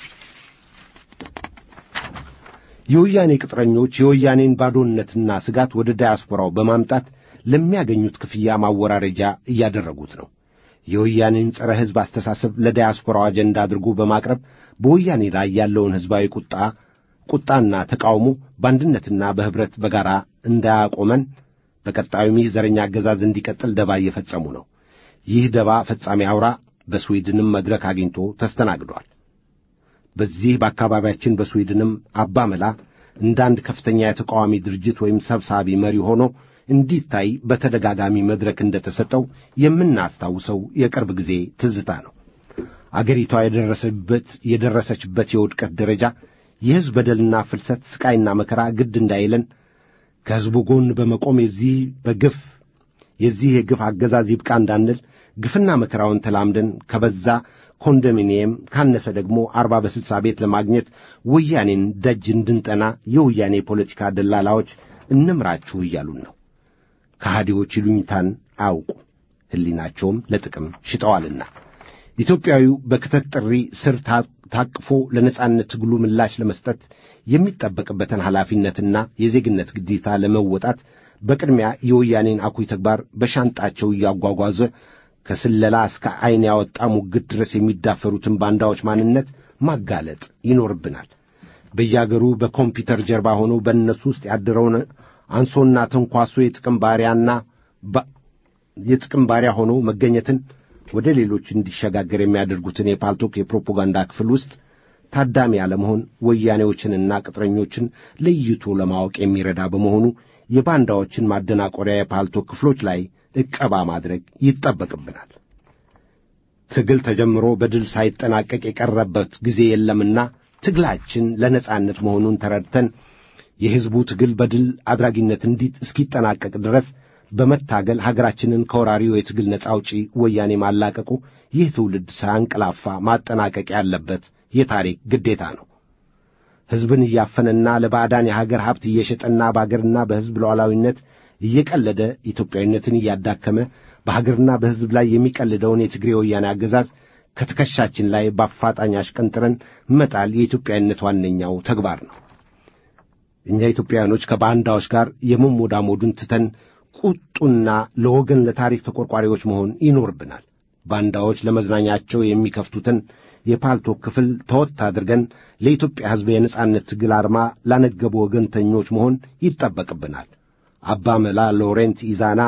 የወያኔ ቅጥረኞች የወያኔን ባዶነትና ስጋት ወደ ዳያስፖራው በማምጣት ለሚያገኙት ክፍያ ማወራረጃ እያደረጉት ነው። የወያኔን ጸረ ሕዝብ አስተሳሰብ ለዳያስፖራው አጀንዳ አድርጎ በማቅረብ በወያኔ ላይ ያለውን ሕዝባዊ ቁጣ ቁጣና ተቃውሞ በአንድነትና በኅብረት በጋራ እንዳያቆመን በቀጣዩም ይህ ዘረኛ አገዛዝ እንዲቀጥል ደባ እየፈጸሙ ነው። ይህ ደባ ፈጻሚ አውራ በስዊድንም መድረክ አግኝቶ ተስተናግዷል። በዚህ በአካባቢያችን በስዊድንም አባ መላ እንደ አንድ ከፍተኛ የተቃዋሚ ድርጅት ወይም ሰብሳቢ መሪ ሆኖ እንዲታይ በተደጋጋሚ መድረክ እንደተሰጠው የምናስታውሰው የቅርብ ጊዜ ትዝታ ነው። አገሪቷ የደረሰበት የደረሰችበት የውድቀት ደረጃ የሕዝብ በደልና ፍልሰት፣ ስቃይና መከራ ግድ እንዳይለን ከሕዝቡ ጎን በመቆም የዚህ በግፍ የዚህ የግፍ አገዛዝ ይብቃ እንዳንል ግፍና መከራውን ተላምደን ከበዛ ኮንዶሚኒየም ካነሰ ደግሞ አርባ በስልሳ ቤት ለማግኘት ወያኔን ደጅ እንድንጠና የወያኔ የፖለቲካ ደላላዎች እንምራችሁ እያሉን ነው። ከሃዲዎች ይሉኝታን አያውቁ ሕሊናቸውም ለጥቅም ሽጠዋልና ኢትዮጵያዊው በክተት ጥሪ ስር ታቅፎ ለነጻነት ትግሉ ምላሽ ለመስጠት የሚጠበቅበትን ኃላፊነትና የዜግነት ግዴታ ለመወጣት በቅድሚያ የወያኔን አኩይ ተግባር በሻንጣቸው እያጓጓዘ ከስለላ እስከ ዐይን ያወጣ ሙግት ድረስ የሚዳፈሩትን ባንዳዎች ማንነት ማጋለጥ ይኖርብናል። በያገሩ በኮምፒውተር ጀርባ ሆነው በእነሱ ውስጥ ያደረውን አንሶና ተንኳሶ የጥቅም ባሪያና የጥቅም ባሪያ ሆኖ መገኘትን ወደ ሌሎች እንዲሸጋገር የሚያደርጉትን የፓልቶክ የፕሮፓጋንዳ ክፍል ውስጥ ታዳሚ ያለመሆን ወያኔዎችንና ቅጥረኞችን ለይቶ ለማወቅ የሚረዳ በመሆኑ የባንዳዎችን ማደናቆሪያ የፓልቶክ ክፍሎች ላይ ዕቀባ ማድረግ ይጠበቅብናል። ትግል ተጀምሮ በድል ሳይጠናቀቅ የቀረበት ጊዜ የለምና ትግላችን ለነጻነት መሆኑን ተረድተን የሕዝቡ ትግል በድል አድራጊነት እንዲት እስኪጠናቀቅ ድረስ በመታገል ሀገራችንን ከወራሪው የትግል ነጻ አውጪ ወያኔ ማላቀቁ ይህ ትውልድ ሳያንቀላፋ ማጠናቀቅ ያለበት የታሪክ ግዴታ ነው። ሕዝብን እያፈነና ለባዕዳን የሀገር ሀብት እየሸጠና በአገርና በሕዝብ ሉዓላዊነት እየቀለደ ኢትዮጵያዊነትን እያዳከመ በሀገርና በሕዝብ ላይ የሚቀልደውን የትግሬ ወያኔ አገዛዝ ከትከሻችን ላይ በአፋጣኝ አሽቀንጥረን መጣል የኢትዮጵያዊነት ዋነኛው ተግባር ነው። እኛ ኢትዮጵያውያኖች ከባንዳዎች ጋር የመሞዳሞዱን ትተን ቁጡና ለወገን ለታሪክ ተቆርቋሪዎች መሆን ይኖርብናል። ባንዳዎች ለመዝናኛቸው የሚከፍቱትን የፓልቶክ ክፍል ተወት አድርገን ለኢትዮጵያ ሕዝብ የነጻነት ትግል አርማ ላነገቡ ወገንተኞች መሆን ይጠበቅብናል። አባ መላ ሎሬንት ኢዛና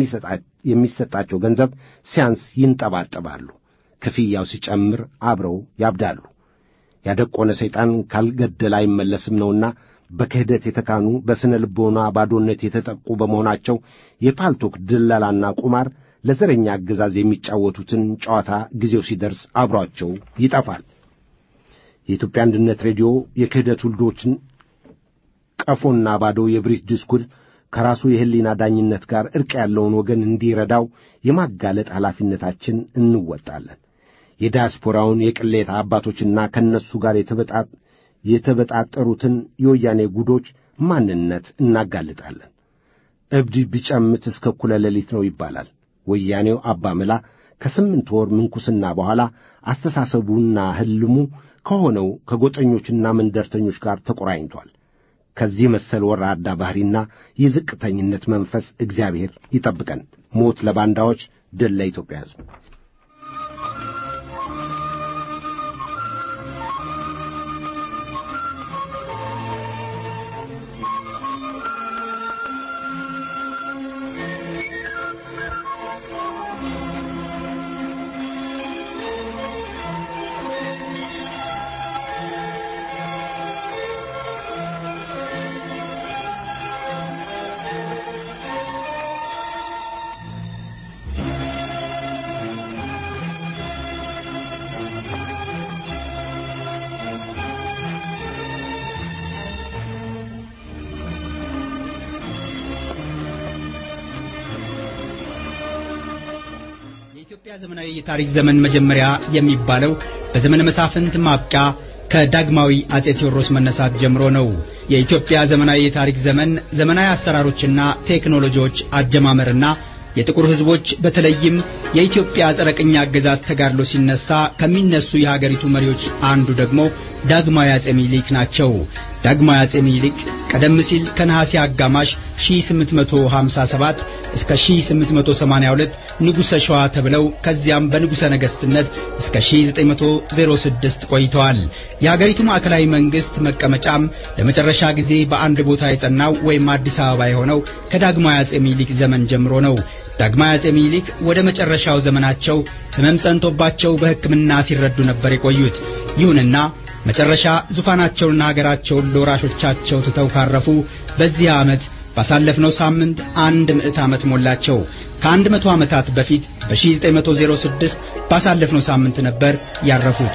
የሚሰጣቸው ገንዘብ ሲያንስ ይንጠባጠባሉ፣ ክፍያው ሲጨምር አብረው ያብዳሉ። ያደቆነ ሰይጣን ካልገደለ አይመለስም ነውና በክህደት የተካኑ በሥነ ልቦና ባዶነት የተጠቁ በመሆናቸው የፓልቶክ ድለላና ቁማር ለዘረኛ አገዛዝ የሚጫወቱትን ጨዋታ ጊዜው ሲደርስ አብሯቸው ይጠፋል። የኢትዮጵያ አንድነት ሬዲዮ የክህደት ውልዶችን ቀፎና ባዶ የብሪት ዲስኩር ከራሱ የሕሊና ዳኝነት ጋር ዕርቅ ያለውን ወገን እንዲረዳው የማጋለጥ ኃላፊነታችን እንወጣለን። የዲያስፖራውን የቅሌታ አባቶችና ከእነሱ ጋር የተበጣጠሩትን የወያኔ ጉዶች ማንነት እናጋልጣለን። እብድ ቢጨምት እስከ እኩለ ሌሊት ነው ይባላል። ወያኔው አባ መላ ከስምንት ወር ምንኩስና በኋላ አስተሳሰቡና ሕልሙ ከሆነው ከጎጠኞችና መንደርተኞች ጋር ተቆራኝቷል። ከዚህ መሰል ወራዳ ባሕሪና የዝቅተኝነት መንፈስ እግዚአብሔር ይጠብቀን። ሞት ለባንዳዎች፣ ድል ለኢትዮጵያ ሕዝብ። የኢትዮጵያ ዘመናዊ የታሪክ ዘመን መጀመሪያ የሚባለው በዘመነ መሳፍንት ማብቂያ ከዳግማዊ አጼ ቴዎድሮስ መነሳት ጀምሮ ነው። የኢትዮጵያ ዘመናዊ የታሪክ ዘመን ዘመናዊ አሰራሮችና ቴክኖሎጂዎች አጀማመርና የጥቁር ሕዝቦች በተለይም የኢትዮጵያ ጸረ ቅኝ አገዛዝ ተጋድሎ ሲነሳ ከሚነሱ የሀገሪቱ መሪዎች አንዱ ደግሞ ዳግማዊ አጼ ሚኒሊክ ናቸው። ዳግማዊ አጼ ሚኒሊክ ቀደም ሲል ከነሐሴ አጋማሽ 1857 እስከ 1882 ንጉሠ ሸዋ ተብለው ከዚያም በንጉሠ ነገሥትነት እስከ 1906 ቆይተዋል። የሀገሪቱ ማዕከላዊ መንግሥት መቀመጫም ለመጨረሻ ጊዜ በአንድ ቦታ የጸናው ወይም አዲስ አበባ የሆነው ከዳግማዊ አጼ ሚኒሊክ ዘመን ጀምሮ ነው። ዳግማዊ አጼ ሚኒሊክ ወደ መጨረሻው ዘመናቸው ሕመም ጸንቶባቸው በሕክምና ሲረዱ ነበር የቆዩት። ይሁንና መጨረሻ ዙፋናቸውንና ሀገራቸውን ለወራሾቻቸው ትተው ካረፉ በዚህ ዓመት ባሳለፍነው ሳምንት አንድ ምዕት ዓመት ሞላቸው። ከአንድ መቶ ዓመታት በፊት በ1906 ባሳለፍነው ሳምንት ነበር ያረፉት።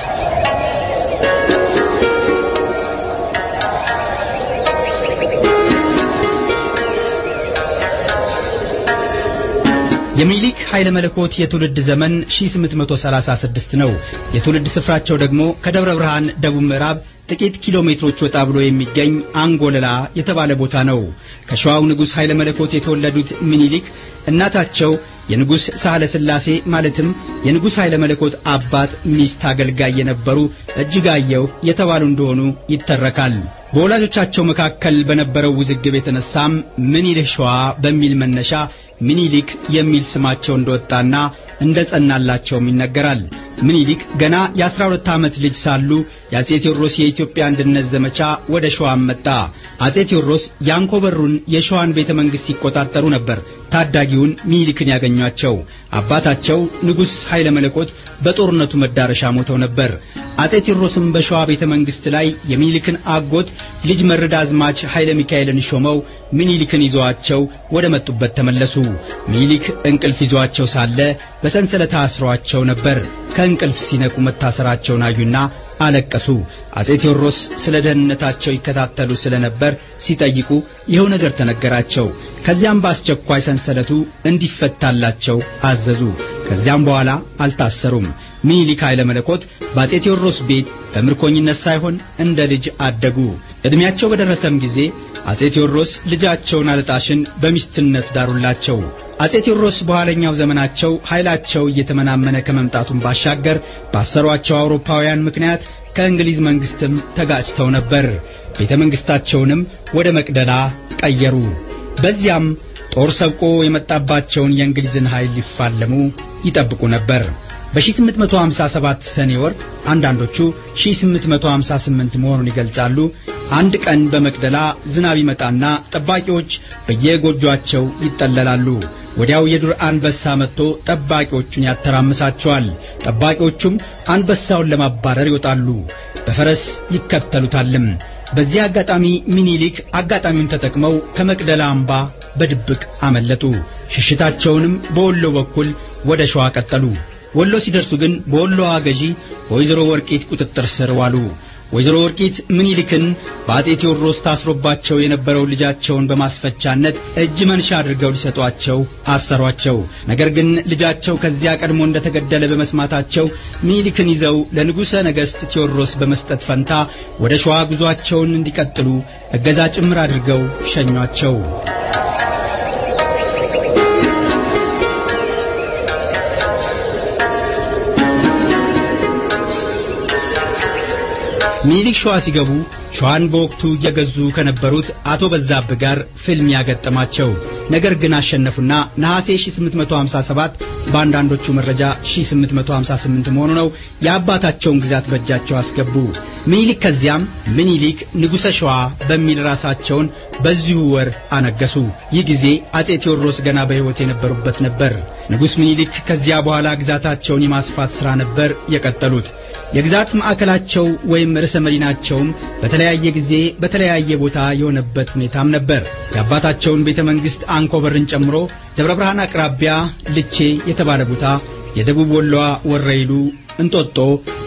የሚኒሊክ ኃይለ መለኮት የትውልድ ዘመን 1836 ነው። የትውልድ ስፍራቸው ደግሞ ከደብረ ብርሃን ደቡብ ምዕራብ ጥቂት ኪሎ ሜትሮች ወጣ ብሎ የሚገኝ አንጎለላ የተባለ ቦታ ነው። ከሸዋው ንጉሥ ኃይለ መለኮት የተወለዱት ሚኒሊክ እናታቸው የንጉሥ ሳህለ ሥላሴ ማለትም የንጉሥ ኃይለ መለኮት አባት ሚስት አገልጋይ የነበሩ እጅጋየሁ የተባሉ እንደሆኑ ይተረካል። በወላጆቻቸው መካከል በነበረው ውዝግብ የተነሳም ምኒልክ ሸዋ በሚል መነሻ ሚኒሊክ የሚል ስማቸው እንደወጣና እንደ ጸናላቸውም ይነገራል። ምኒልክ ገና የአስራ ሁለት ዓመት ልጅ ሳሉ የአጼ ቴዎድሮስ የኢትዮጵያ አንድነት ዘመቻ ወደ ሸዋም መጣ። አጼ ቴዎድሮስ የአንኮበሩን የሸዋን ቤተ መንግሥት ሲቆጣጠሩ ነበር ታዳጊውን ሚኒሊክን ያገኟቸው። አባታቸው ንጉሥ ኃይለ መለኮት በጦርነቱ መዳረሻ ሞተው ነበር። አጼ ቴዎድሮስም በሸዋ ቤተ መንግሥት ላይ የሚኒሊክን አጎት ልጅ መርድ አዝማች ኃይለ ሚካኤልን ሾመው ሚኒሊክን ይዘዋቸው ወደ መጡበት ተመለሱ። ሚኒሊክ እንቅልፍ ይዟቸው ሳለ በሰንሰለት አስረዋቸው ነበር። ከእንቅልፍ ሲነቁ መታሰራቸውን አዩና አለቀሱ። አጼ ቴዎድሮስ ስለ ደህንነታቸው ይከታተሉ ስለነበር ሲጠይቁ ይኸው ነገር ተነገራቸው። ከዚያም በአስቸኳይ ሰንሰለቱ እንዲፈታላቸው አዘዙ። ከዚያም በኋላ አልታሰሩም። ሚኒሊክ ኃይለ መለኮት በአጼ ቴዎድሮስ ቤት በምርኮኝነት ሳይሆን እንደ ልጅ አደጉ። ዕድሜያቸው በደረሰም ጊዜ አጼ ቴዎድሮስ ልጃቸውን አልጣሽን በሚስትነት ዳሩላቸው። አጼ ቴዎድሮስ በኋለኛው ዘመናቸው ኃይላቸው እየተመናመነ ከመምጣቱን ባሻገር ባሰሯቸው አውሮፓውያን ምክንያት ከእንግሊዝ መንግስትም ተጋጭተው ነበር። ቤተ መንግስታቸውንም ወደ መቅደላ ቀየሩ። በዚያም ጦር ሰብቆ የመጣባቸውን የእንግሊዝን ኃይል ሊፋለሙ ይጠብቁ ነበር። በ1857 ሰኔ ወር አንዳንዶቹ 1858 መሆኑን ይገልጻሉ። አንድ ቀን በመቅደላ ዝናብ ይመጣና ጠባቂዎች በየጎጇቸው ይጠለላሉ። ወዲያው የዱር አንበሳ መጥቶ ጠባቂዎቹን ያተራምሳቸዋል። ጠባቂዎቹም አንበሳውን ለማባረር ይወጣሉ፣ በፈረስ ይከተሉታልም። በዚህ አጋጣሚ ሚኒሊክ አጋጣሚውን ተጠቅመው ከመቅደላ አምባ በድብቅ አመለጡ። ሽሽታቸውንም በወሎ በኩል ወደ ሸዋ ቀጠሉ። ወሎ ሲደርሱ ግን በወሎዋ ገዢ በወይዘሮ ወርቂት ቁጥጥር ስር ዋሉ። ወይዘሮ ወርቂት ምኒልክን በአጼ ቴዎድሮስ ታስሮባቸው የነበረው ልጃቸውን በማስፈቻነት እጅ መንሻ አድርገው ሊሰጧቸው አሰሯቸው። ነገር ግን ልጃቸው ከዚያ ቀድሞ እንደተገደለ በመስማታቸው ምኒልክን ይዘው ለንጉሠ ነገሥት ቴዎድሮስ በመስጠት ፈንታ ወደ ሸዋ ጉዟቸውን እንዲቀጥሉ እገዛ ጭምር አድርገው ሸኟቸው። ሚኒሊክ ሸዋ ሲገቡ ሸዋን በወቅቱ እየገዙ ከነበሩት አቶ በዛብህ ጋር ፍልሚያ ገጠማቸው። ነገር ግን አሸነፉና ነሐሴ 1857 በአንዳንዶቹ መረጃ 1858 መሆኑ ነው የአባታቸውን ግዛት በእጃቸው አስገቡ። ሚኒሊክ ከዚያም ምኒሊክ ንጉሠ ሸዋ በሚል ራሳቸውን በዚሁ ወር አነገሱ። ይህ ጊዜ አጼ ቴዎድሮስ ገና በሕይወት የነበሩበት ነበር። ንጉሥ ሚኒሊክ ከዚያ በኋላ ግዛታቸውን የማስፋት ሥራ ነበር የቀጠሉት። የግዛት ማዕከላቸው ወይም ርዕሰ መዲናቸውም በተለያየ ጊዜ በተለያየ ቦታ የሆነበት ሁኔታም ነበር። የአባታቸውን ቤተ መንግሥት አንኮበርን ጨምሮ ደብረ ብርሃን አቅራቢያ ልቼ የተባለ ቦታ፣ የደቡብ ወሎዋ ወረይሉ፣ እንጦጦ፣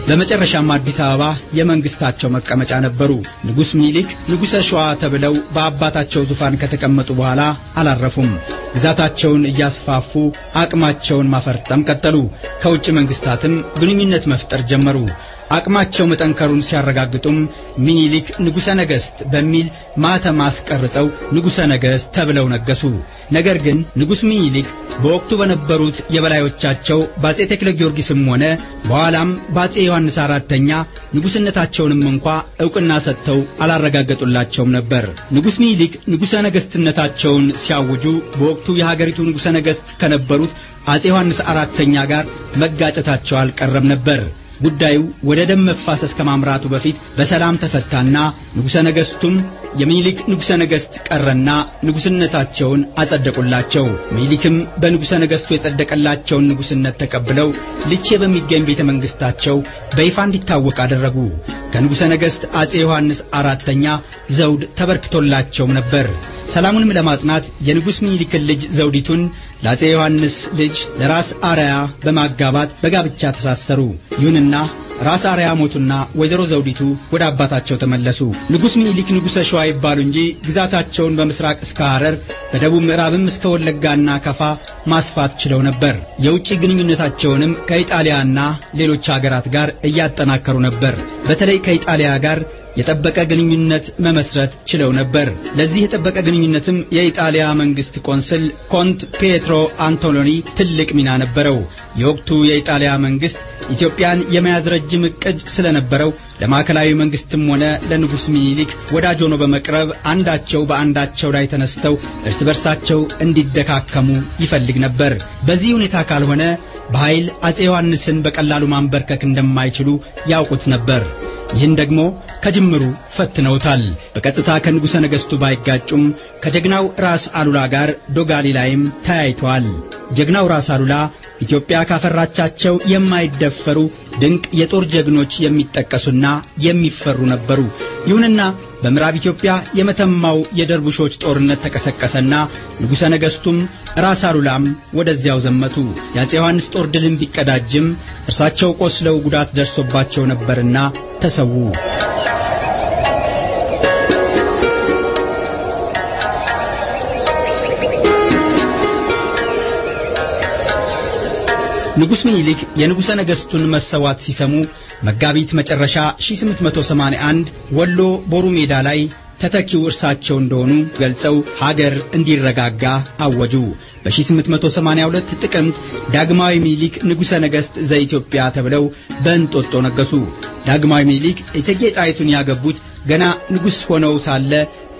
በመጨረሻም አዲስ አበባ የመንግስታቸው መቀመጫ ነበሩ። ንጉሥ ምኒልክ ንጉሠ ሸዋ ተብለው በአባታቸው ዙፋን ከተቀመጡ በኋላ አላረፉም። ግዛታቸውን እያስፋፉ አቅማቸውን ማፈርጠም ቀጠሉ። ከውጭ መንግስታትም ግንኙነት መፍጠር ጀመሩ። አቅማቸው መጠንከሩን ሲያረጋግጡም ሚኒሊክ ንጉሠ ነገሥት በሚል ማተም አስቀርጸው ንጉሠ ነገሥት ተብለው ነገሱ። ነገር ግን ንጉሥ ሚኒሊክ በወቅቱ በነበሩት የበላዮቻቸው በአጼ ተክለ ጊዮርጊስም ሆነ በኋላም በአጼ ዮሐንስ አራተኛ ንጉሥነታቸውንም እንኳ ዕውቅና ሰጥተው አላረጋገጡላቸውም ነበር። ንጉሥ ሚኒሊክ ንጉሠ ነገሥትነታቸውን ሲያውጁ በወቅቱ የሀገሪቱ ንጉሠ ነገሥት ከነበሩት አጼ ዮሐንስ አራተኛ ጋር መጋጨታቸው አልቀረም ነበር። ጉዳዩ ወደ ደም መፋሰስ ከማምራቱ በፊት በሰላም ተፈታና ንጉሠ ነገሥቱም የሚኒሊክ ንጉሠ ነገሥት ቀረና ንጉሥነታቸውን አጸደቁላቸው። ሚኒሊክም በንጉሠ ነገሥቱ የጸደቀላቸውን ንጉሥነት ተቀብለው ልቼ በሚገኝ ቤተ መንግሥታቸው በይፋ እንዲታወቅ አደረጉ። ከንጉሠ ነገሥት አጼ ዮሐንስ አራተኛ ዘውድ ተበርክቶላቸውም ነበር። ሰላሙንም ለማጽናት የንጉሥ ሚኒሊክን ልጅ ዘውዲቱን ለአጼ ዮሐንስ ልጅ ለራስ አርያ በማጋባት በጋብቻ ተሳሰሩ። ይሁንና ራስ አርያ ሞቱና ወይዘሮ ዘውዲቱ ወደ አባታቸው ተመለሱ። ንጉሥ ሚኒሊክ ንጉሠ ሸዋ ይባሉ እንጂ ግዛታቸውን በምስራቅ እስከ ሐረር በደቡብ ምዕራብም እስከ ወለጋና ከፋ ማስፋት ችለው ነበር። የውጭ ግንኙነታቸውንም ከኢጣሊያና ሌሎች አገራት ጋር እያጠናከሩ ነበር። በተለይ ከኢጣሊያ ጋር የጠበቀ ግንኙነት መመስረት ችለው ነበር። ለዚህ የጠበቀ ግንኙነትም የኢጣሊያ መንግስት ቆንስል ኮንት ፔትሮ አንቶሎኒ ትልቅ ሚና ነበረው። የወቅቱ የኢጣሊያ መንግስት ኢትዮጵያን የመያዝ ረጅም ዕቅድ ስለነበረው ለማዕከላዊ መንግስትም ሆነ ለንጉሥ ሚኒሊክ ወዳጅ ሆኖ በመቅረብ አንዳቸው በአንዳቸው ላይ ተነስተው እርስ በርሳቸው እንዲደካከሙ ይፈልግ ነበር። በዚህ ሁኔታ ካልሆነ በኃይል አጼ ዮሐንስን በቀላሉ ማንበርከክ እንደማይችሉ ያውቁት ነበር። ይህን ደግሞ ከጅምሩ ፈትነውታል። በቀጥታ ከንጉሠ ነገሥቱ ባይጋጩም ከጀግናው ራስ አሉላ ጋር ዶጋሊ ላይም ተያይተዋል። ጀግናው ራስ አሉላ ኢትዮጵያ ካፈራቻቸው የማይደፈሩ ድንቅ የጦር ጀግኖች የሚጠቀሱና የሚፈሩ ነበሩ። ይሁንና በምዕራብ ኢትዮጵያ የመተማው የደርቡሾች ጦርነት ተቀሰቀሰና ንጉሠ ነገሥቱም ራስ አሉላም ወደዚያው ዘመቱ። የአፄ ዮሐንስ ጦር ድልን ቢቀዳጅም እርሳቸው ቆስለው ጉዳት ደርሶባቸው ነበርና ተሰዉ። ንጉሥ ሚኒሊክ የንጉሠ ነገሥቱን መሰዋት ሲሰሙ መጋቢት መጨረሻ 1881 ወሎ ቦሩ ሜዳ ላይ ተተኪው እርሳቸው እንደሆኑ ገልጸው ሀገር እንዲረጋጋ አወጁ። በ1882 ጥቅምት ዳግማዊ ሚኒሊክ ንጉሠ ነገሥት ዘኢትዮጵያ ተብለው በእንጦጦ ነገሱ። ዳግማዊ ሚኒሊክ እቴጌ ጣይቱን ያገቡት ገና ንጉሥ ሆነው ሳለ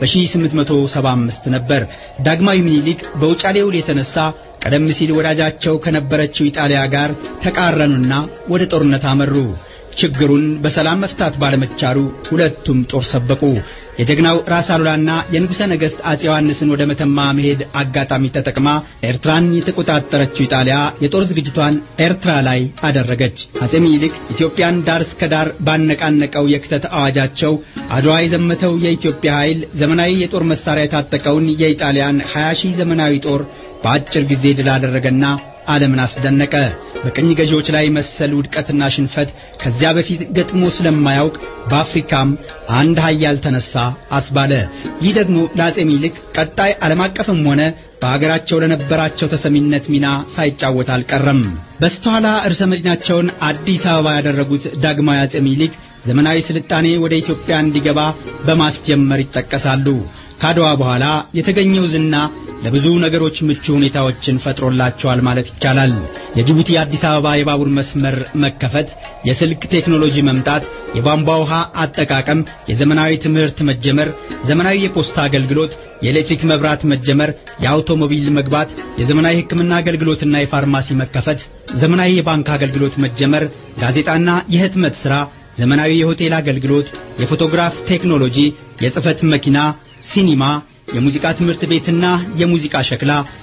በ1875 ነበር። ዳግማዊ ሚኒሊክ በውጫሌ ውል የተነሳ ቀደም ሲል ወዳጃቸው ከነበረችው ኢጣሊያ ጋር ተቃረኑና ወደ ጦርነት አመሩ። ችግሩን በሰላም መፍታት ባለመቻሉ ሁለቱም ጦር ሰበቁ። የጀግናው ራስ አሉላና የንጉሠ ነገሥት አፄ ዮሐንስን ወደ መተማ መሄድ አጋጣሚ ተጠቅማ ኤርትራን የተቆጣጠረችው ኢጣሊያ የጦር ዝግጅቷን ኤርትራ ላይ አደረገች። አፄ ሚኒሊክ ኢትዮጵያን ዳር እስከ ዳር ባነቃነቀው የክተት አዋጃቸው አድዋ የዘመተው የኢትዮጵያ ኃይል ዘመናዊ የጦር መሳሪያ የታጠቀውን የኢጣሊያን 20 ሺህ ዘመናዊ ጦር በአጭር ጊዜ ድል አደረገና ዓለምን አስደነቀ። በቅኝ ገዢዎች ላይ መሰል ውድቀትና ሽንፈት ከዚያ በፊት ገጥሞ ስለማያውቅ በአፍሪካም አንድ ኃያል ተነሳ አስባለ። ይህ ደግሞ ለአፄ ሚኒሊክ ቀጣይ ዓለም አቀፍም ሆነ በአገራቸው ለነበራቸው ተሰሚነት ሚና ሳይጫወት አልቀረም። በስተኋላ ርዕሰ መዲናቸውን አዲስ አበባ ያደረጉት ዳግማዊ አፄ ሚኒሊክ ዘመናዊ ስልጣኔ ወደ ኢትዮጵያ እንዲገባ በማስጀመር ይጠቀሳሉ። ካድዋ በኋላ የተገኘው ዝና ለብዙ ነገሮች ምቹ ሁኔታዎችን ፈጥሮላቸዋል ማለት ይቻላል። የጅቡቲ አዲስ አበባ የባቡር መስመር መከፈት፣ የስልክ ቴክኖሎጂ መምጣት፣ የቧንቧ ውሃ አጠቃቀም፣ የዘመናዊ ትምህርት መጀመር፣ ዘመናዊ የፖስታ አገልግሎት፣ የኤሌክትሪክ መብራት መጀመር፣ የአውቶሞቢል መግባት፣ የዘመናዊ ሕክምና አገልግሎትና የፋርማሲ መከፈት፣ ዘመናዊ የባንክ አገልግሎት መጀመር፣ ጋዜጣና የህትመት ሥራ፣ ዘመናዊ የሆቴል አገልግሎት፣ የፎቶግራፍ ቴክኖሎጂ፣ የጽህፈት መኪና ሲኒማ፣ የሙዚቃ ትምህርት ቤትና የሙዚቃ ሸክላ፣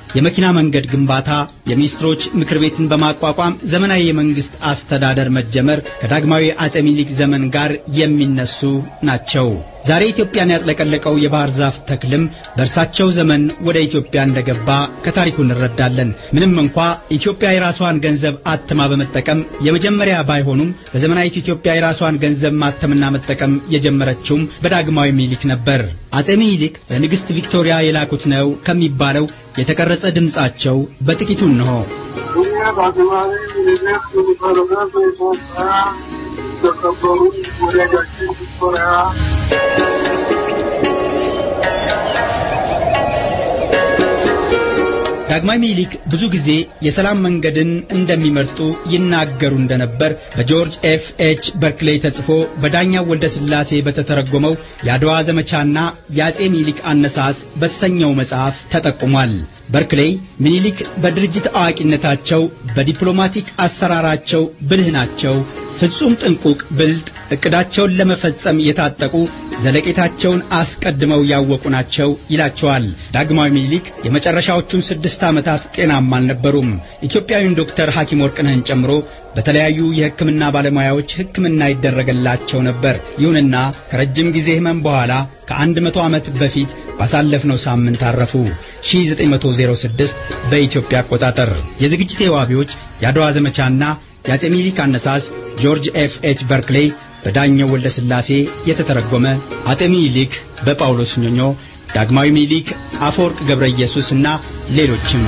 የመኪና መንገድ ግንባታ፣ የሚኒስትሮች ምክር ቤትን በማቋቋም ዘመናዊ የመንግስት አስተዳደር መጀመር ከዳግማዊ አጼ ሚኒሊክ ዘመን ጋር የሚነሱ ናቸው። ዛሬ ኢትዮጵያን ያጥለቀለቀው የባህር ዛፍ ተክልም በእርሳቸው ዘመን ወደ ኢትዮጵያ እንደገባ ከታሪኩ እንረዳለን። ምንም እንኳ ኢትዮጵያ የራሷን ገንዘብ አትማ በመጠቀም የመጀመሪያ ባይሆኑም በዘመናዊት ኢትዮጵያ የራሷን ገንዘብ ማተምና መጠቀም የጀመረችውም በዳግማዊ ሚኒሊክ ነበር። አጼ ሚኒሊክ ለንግሥት ቪክቶሪያ የላኩት ነው ከሚባለው የተቀረጸ ድምጻቸው በጥቂቱ እንሆ። እኛ በአገባቢ ምኒልክ ንጉሠ በኢትዮጵያ የተከበሩ ወዳጃችን ቪክቶሪያ ዳግማዊ ሚኒሊክ ብዙ ጊዜ የሰላም መንገድን እንደሚመርጡ ይናገሩ እንደነበር በጆርጅ ኤፍ ኤች በርክሌይ ተጽፎ በዳኛው ወልደ ሥላሴ በተተረጎመው የአድዋ ዘመቻና የአጼ ሚኒሊክ አነሳስ በተሰኘው መጽሐፍ ተጠቁሟል። በርክሌይ ሚኒሊክ በድርጅት አዋቂነታቸው፣ በዲፕሎማቲክ አሰራራቸው ብልህ ናቸው፣ ፍጹም ጥንቁቅ፣ ብልጥ፣ ዕቅዳቸውን ለመፈጸም የታጠቁ ዘለቄታቸውን አስቀድመው ያወቁ ናቸው ይላቸዋል። ዳግማዊ ሚኒሊክ የመጨረሻዎቹን ስድስት ዓመታት ጤናማ አልነበሩም። ኢትዮጵያዊውን ዶክተር ሐኪም ወርቅነህን ጨምሮ በተለያዩ የሕክምና ባለሙያዎች ሕክምና ይደረገላቸው ነበር። ይሁንና ከረጅም ጊዜ ሕመም በኋላ ከአንድ መቶ ዓመት በፊት ባሳለፍነው ሳምንት አረፉ። 1906 በኢትዮጵያ አቆጣጠር። የዝግጅቴ ዋቢዎች የአድዋ ዘመቻና የአጼ ሚኒሊክ አነሳስ ጆርጅ ኤፍ ኤች በርክሌይ በዳኘው ወልደ ሥላሴ የተተረጎመ አጤ ሚኒሊክ በጳውሎስ ኞኞ ዳግማዊ ሚኒሊክ አፈወርቅ ገብረ ኢየሱስ እና ሌሎችም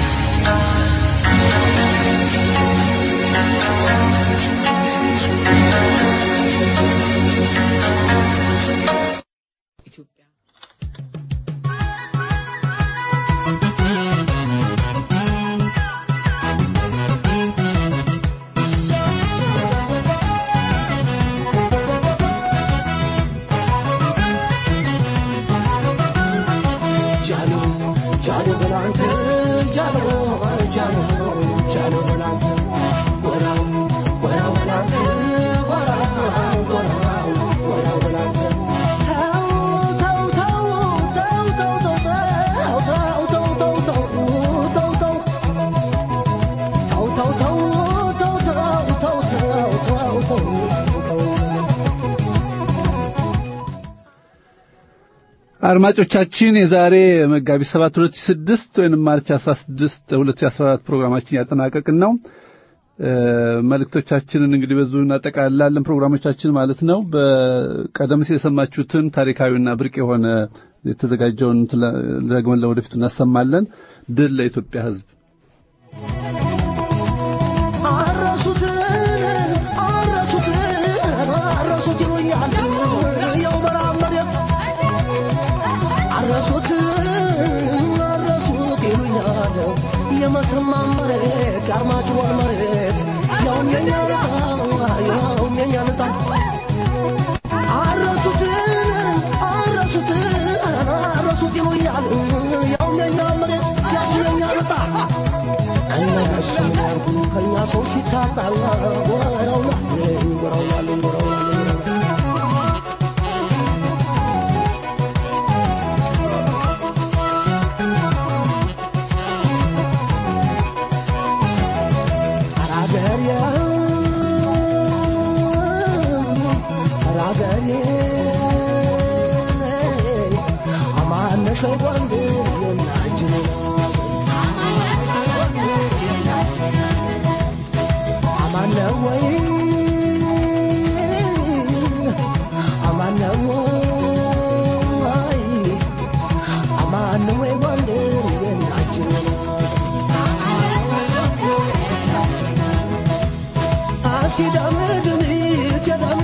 አድማጮቻችን የዛሬ መጋቢት 7 2006 ወይም ማርች 16 2014 ፕሮግራማችን ያጠናቀቅን ነው። መልእክቶቻችንን እንግዲህ በዙ እናጠቃልላለን ፕሮግራሞቻችን ማለት ነው። በቀደም ሲል የሰማችሁትን ታሪካዊና ብርቅ የሆነ የተዘጋጀውን ደግመን ለወደፊቱ እናሰማለን። ድል ለኢትዮጵያ ሕዝብ። የመተማ መሬት የአርማጭሆን መሬት ያውም የኛ ያውም የኛ ልጣ አረሱትን አረሱትን አረሱት ይሉኛል ያውም የኛ መሬት ያውም የኛ ልጣ እነሱ ያርጉ ከኛ ሰው ሲታጣ ወረውናል ወረውናል ወረውናል She done it to me,